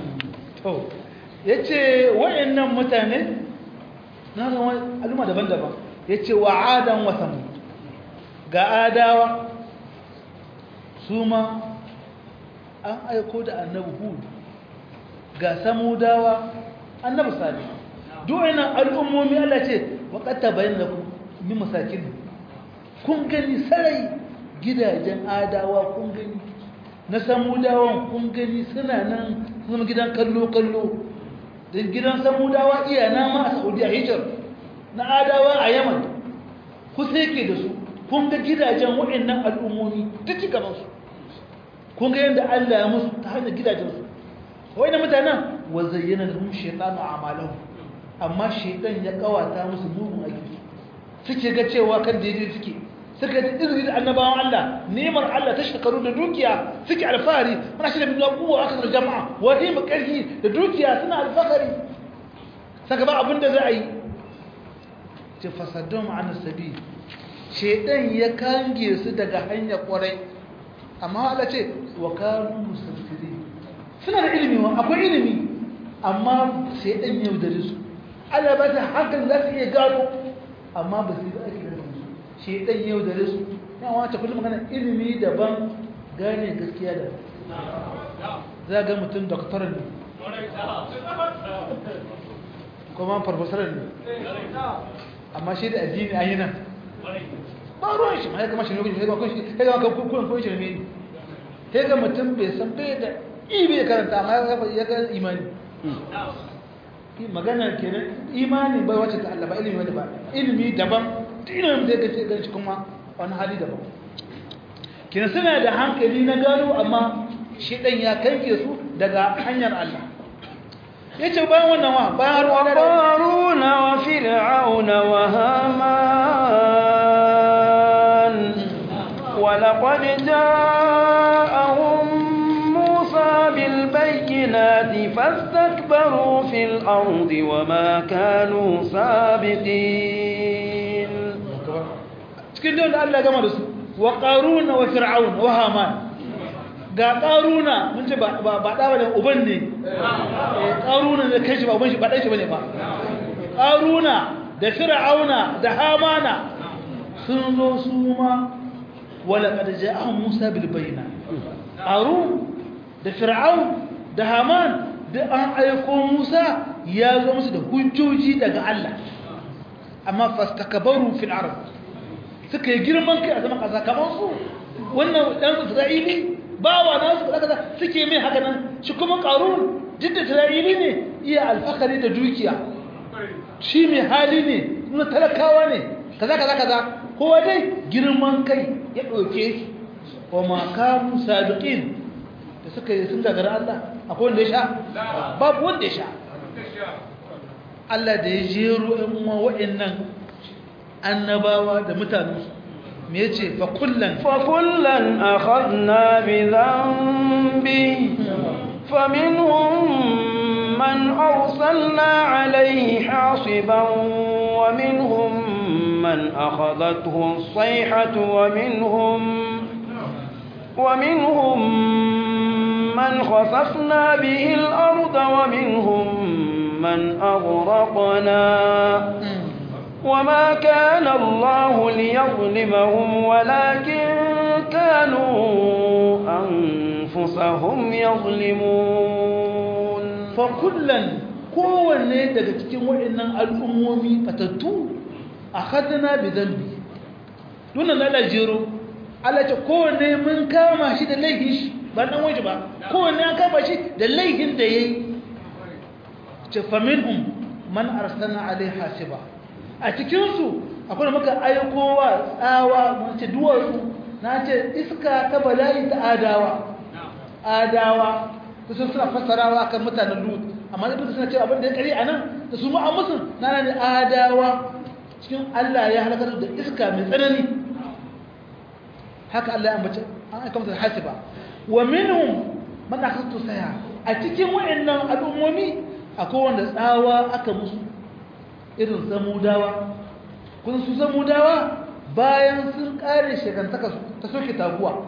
Speaker 2: yace wayannan mutane na ga al'umma daban-daban yace wa adan wa samud ga adawa su ma an aiko da annabi hud ga samudawa annabi salih duwanan al'ummomi Allah ce waƙata bayan da min masakin kun gani sarai gidajen adawa kun gani na samudawan kun gani suna nan sun gidan kallo-kallo don gidan samudawa iya nama a saudiya hijir na adawa a yaman kusa yake da su kun ga gidajen waɗannan al'ummomi ta ci gabansu kun ga yadda Allah ya musu ta hanyar gidajensu wai da mutanen wa zayyana lahum shaytanu a'malahum amma shaytan ya kawata musu mugun aiki suke ga cewa kan daidai suke suka ji izini da annabawan Allah nemar Allah ta shekaru da dukiya suke alfahari muna shi da bin kuwa aka da jama'a wani mu karfi da dukiya suna alfahari saka ba abin da za a yi ce fasaddun ma'ana sabi shaytan ya kange su daga hanyar kwarai amma Allah ce wa kanu musaffiri suna da ilimi wa akwai ilimi amma sai dan yau da su Allah ba ta hakan za su iya gano amma ba su yi ake da su shi dan yau da su yan wata kullum magana ilimi daban gane gaskiya da za ga mutum doktoran ne kuma farfasarar ne amma shi da addini a yi nan ba ruwan shi ma ya kama shi ne ya kama shi ya kama kuwan kuwan shi ne ya ga mutum bai san bai da ibe karanta amma ya ga imani magana kenan imani bai wacce ta Allah ba ilimi wanda ba ilimi daban ilimin da yake ganin shi kuma wani hali daban kenan suna da hankali na gano amma shi dan ya kanke su daga hanyar Allah yace bayan wannan wa bayan ruwa da
Speaker 1: qaruna wa fir'auna wa haman wa laqad ja'ahum musa bil bayyinati fastakbaru fil ardi wa ma kanu sabiqin
Speaker 2: cikin da Allah gama da su wa qaruna wa fir'auna wa haman ga ƙaruna mun ce ba ɗa ba da uban ne ƙaruna da kai shi ba uban shi ba ɗan shi ba ne ba ƙaruna da fir'auna da hamana sun zo su ma wala ƙada ja'an musa bilbayina ƙarun da fir'aun da haman da an aiko musa ya zo musu da hujjoji daga allah amma fastakbaru fil ard suka yi girman kai a zaman kasa kamar su wannan dan Isra'ili bawa na su kaza suke mai haka nan shi kuma qarun jidda Isra'ili ne iya alfakari da dukiya shi mai hali ne kuma talakawa ne kaza kaza kaza kowa dai girman kai ya ɗauke shi wa makamu sadiqin da suka yi sun gagara Allah akwai wanda ya sha babu wanda ya sha Allah da ya jero ɗan uwa waɗannan annabawa da mutanensu me ya ce fa kullan
Speaker 1: fa kullan akhadna bi dhanbi faminhum man arsalna alayhi hasiban wa minhum من أخذته الصيحة ومنهم ومنهم من خسفنا به الأرض ومنهم من أغرقنا وما كان الله ليظلمهم ولكن كانوا أنفسهم يظلمون
Speaker 2: فكلا kowanne daga cikin waɗannan al'ummomi fatattu akhadna bi dhanbi dunan Allah jero Allah ce kowanne mun kama shi da laifin shi ba dan waje ba kowanne an kama shi da laifin da yayi ce faminhum man arsalna alaihi hasiba a cikin su akwai muka aikowa tsawa mun ce duwatsu na ce iska ta bala'i ta adawa adawa su suna fassarawa kan mutanen lut amma da suna cewa abin da ya kare anan da su mu'ammusun na ne adawa cikin Allah ya halakar da iska mai tsanani haka Allah ya ambace an aika masa hasiba wa minhum man akhadtu saya a cikin wayannan al'ummomi akwai wanda tsawa aka musu irin samudawa kun su samudawa bayan sun kare shekantaka ta soke taguwa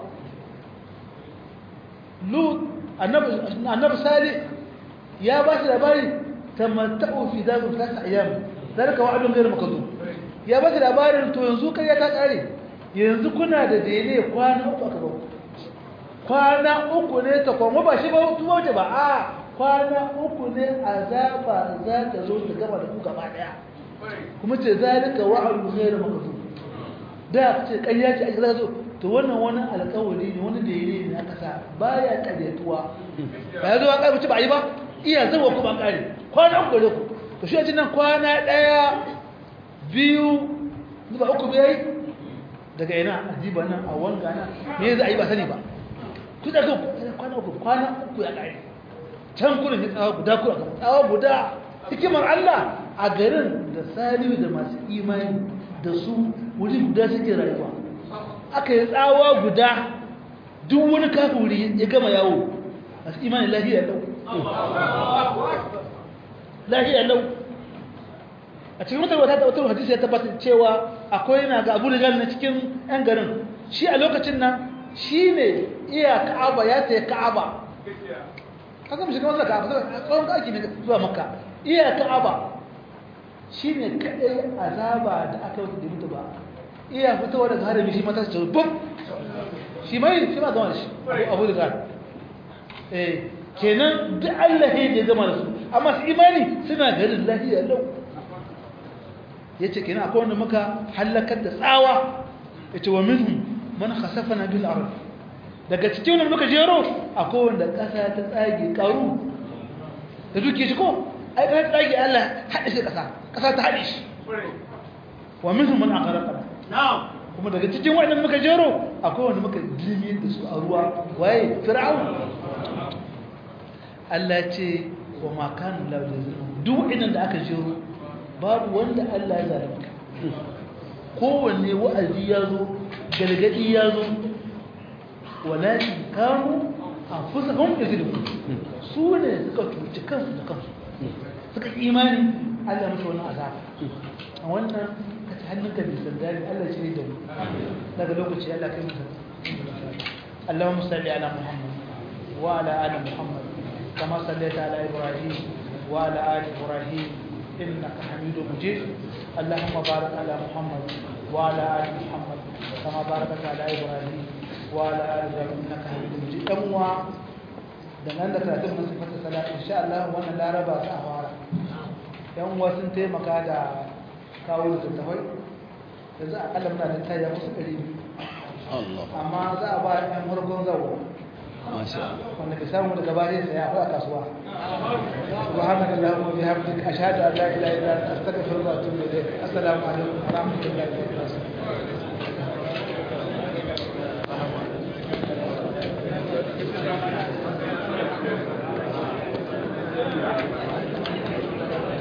Speaker 2: lut annabi annabi salih ya ba shi labari tamatta'u fi dazu thalath ayyam zalika wa'dun ghayr makdhub ya ba labarin to yanzu kai ya ta kare yanzu kuna da dele kwana uku aka ba kwana uku ne ta kuma ba shi ba tuwo ce ba a kwana uku ne azaba za ta zo ta gaba da ku gaba daya kuma ce zalika wa'dun ghayr makdhub da ce kayya ce aka zo to wannan wani alƙawari ne wani dele ne aka sa baya karyatuwa ba ya zo an kai ba yi ba iya zarwa kuma kare kwana uku ne ku to shi a nan kwana daya biyu zuba uku bai daga ina ajiba nan a wanga nan me za a yi ba sani ba ku da kwana uku kwana uku ya ƙari can kuna ne tsawa guda kuna tsawa guda hikimar Allah a garin da salihu da masu imani da su wuri guda suke rayuwa aka yi tsawa guda duk wani kafin wuri ya gama yawo masu imani lahiya lau lahiya lau a cikin wata wata wata hadisi ya tabbatar cewa akwai na ga Abu Rijal na cikin yan garin shi a lokacin nan shine iya Ka'aba ya tayi Ka'aba kaga mu shiga wannan Ka'aba tsawon kaki ne zuwa Makka iya Ka'aba shine kadai azaba da aka yi da mutu ba iya fitowa daga harami shi mata ce bum shi mai shi ma gama da shi Abu Rijal eh kenan duk Allah ya gama da su amma su imani suna garin lahiya lau ya ce kina akwai wanda muka hallakar da tsawa ya ce wa minhum man khasafana bil ard daga cikin wanda muka jero akwai wanda ƙasa ta tsage ƙaru da duke shi ko ai ƙasa tsage Allah haɗe shi ƙasa ƙasa ta haɗe shi wa minhum man aqraqa na'am kuma daga cikin wanda muka jero akwai wanda muka dilmi da su a ruwa waye fir'aun Allah ce wa ma kana lahu yazlimu duk idan da aka jero babu wanda Allah ya zalunta kowanne wa'azi ya zo galgadi ya zo walakin kanu anfusahum yazlimun su ne suka cuci kansu da kansu suka imani Allah mutu wannan azaba a wannan ka ci hannunka da sandari Allah shi ne da mu daga lokaci Allah kai mutum اللهم صل على محمد وعلى ال محمد كما صليت على ابراهيم وعلى ال ابراهيم إنك حميد مجيد اللهم بارك على محمد وعلى آل محمد كما باركت على إبراهيم وعلى آل إبراهيم إنك حميد مجيد أموا dangane da karatun masu fata salatu insha Allah wannan laraba za a fara yan uwa sun taimaka da kawo da tattafai yanzu akalla muna da tayi kusa ɗari biyu amma za a ba ɗan farkon zawo wanda ka samu daga bayan saya a kasuwa subhanaka allahumma wa bihamdika ashhadu an la ilaha illa anta astaghfiruka wa atubu ilayk assalamu alaikum wa rahmatullahi wa barakatuh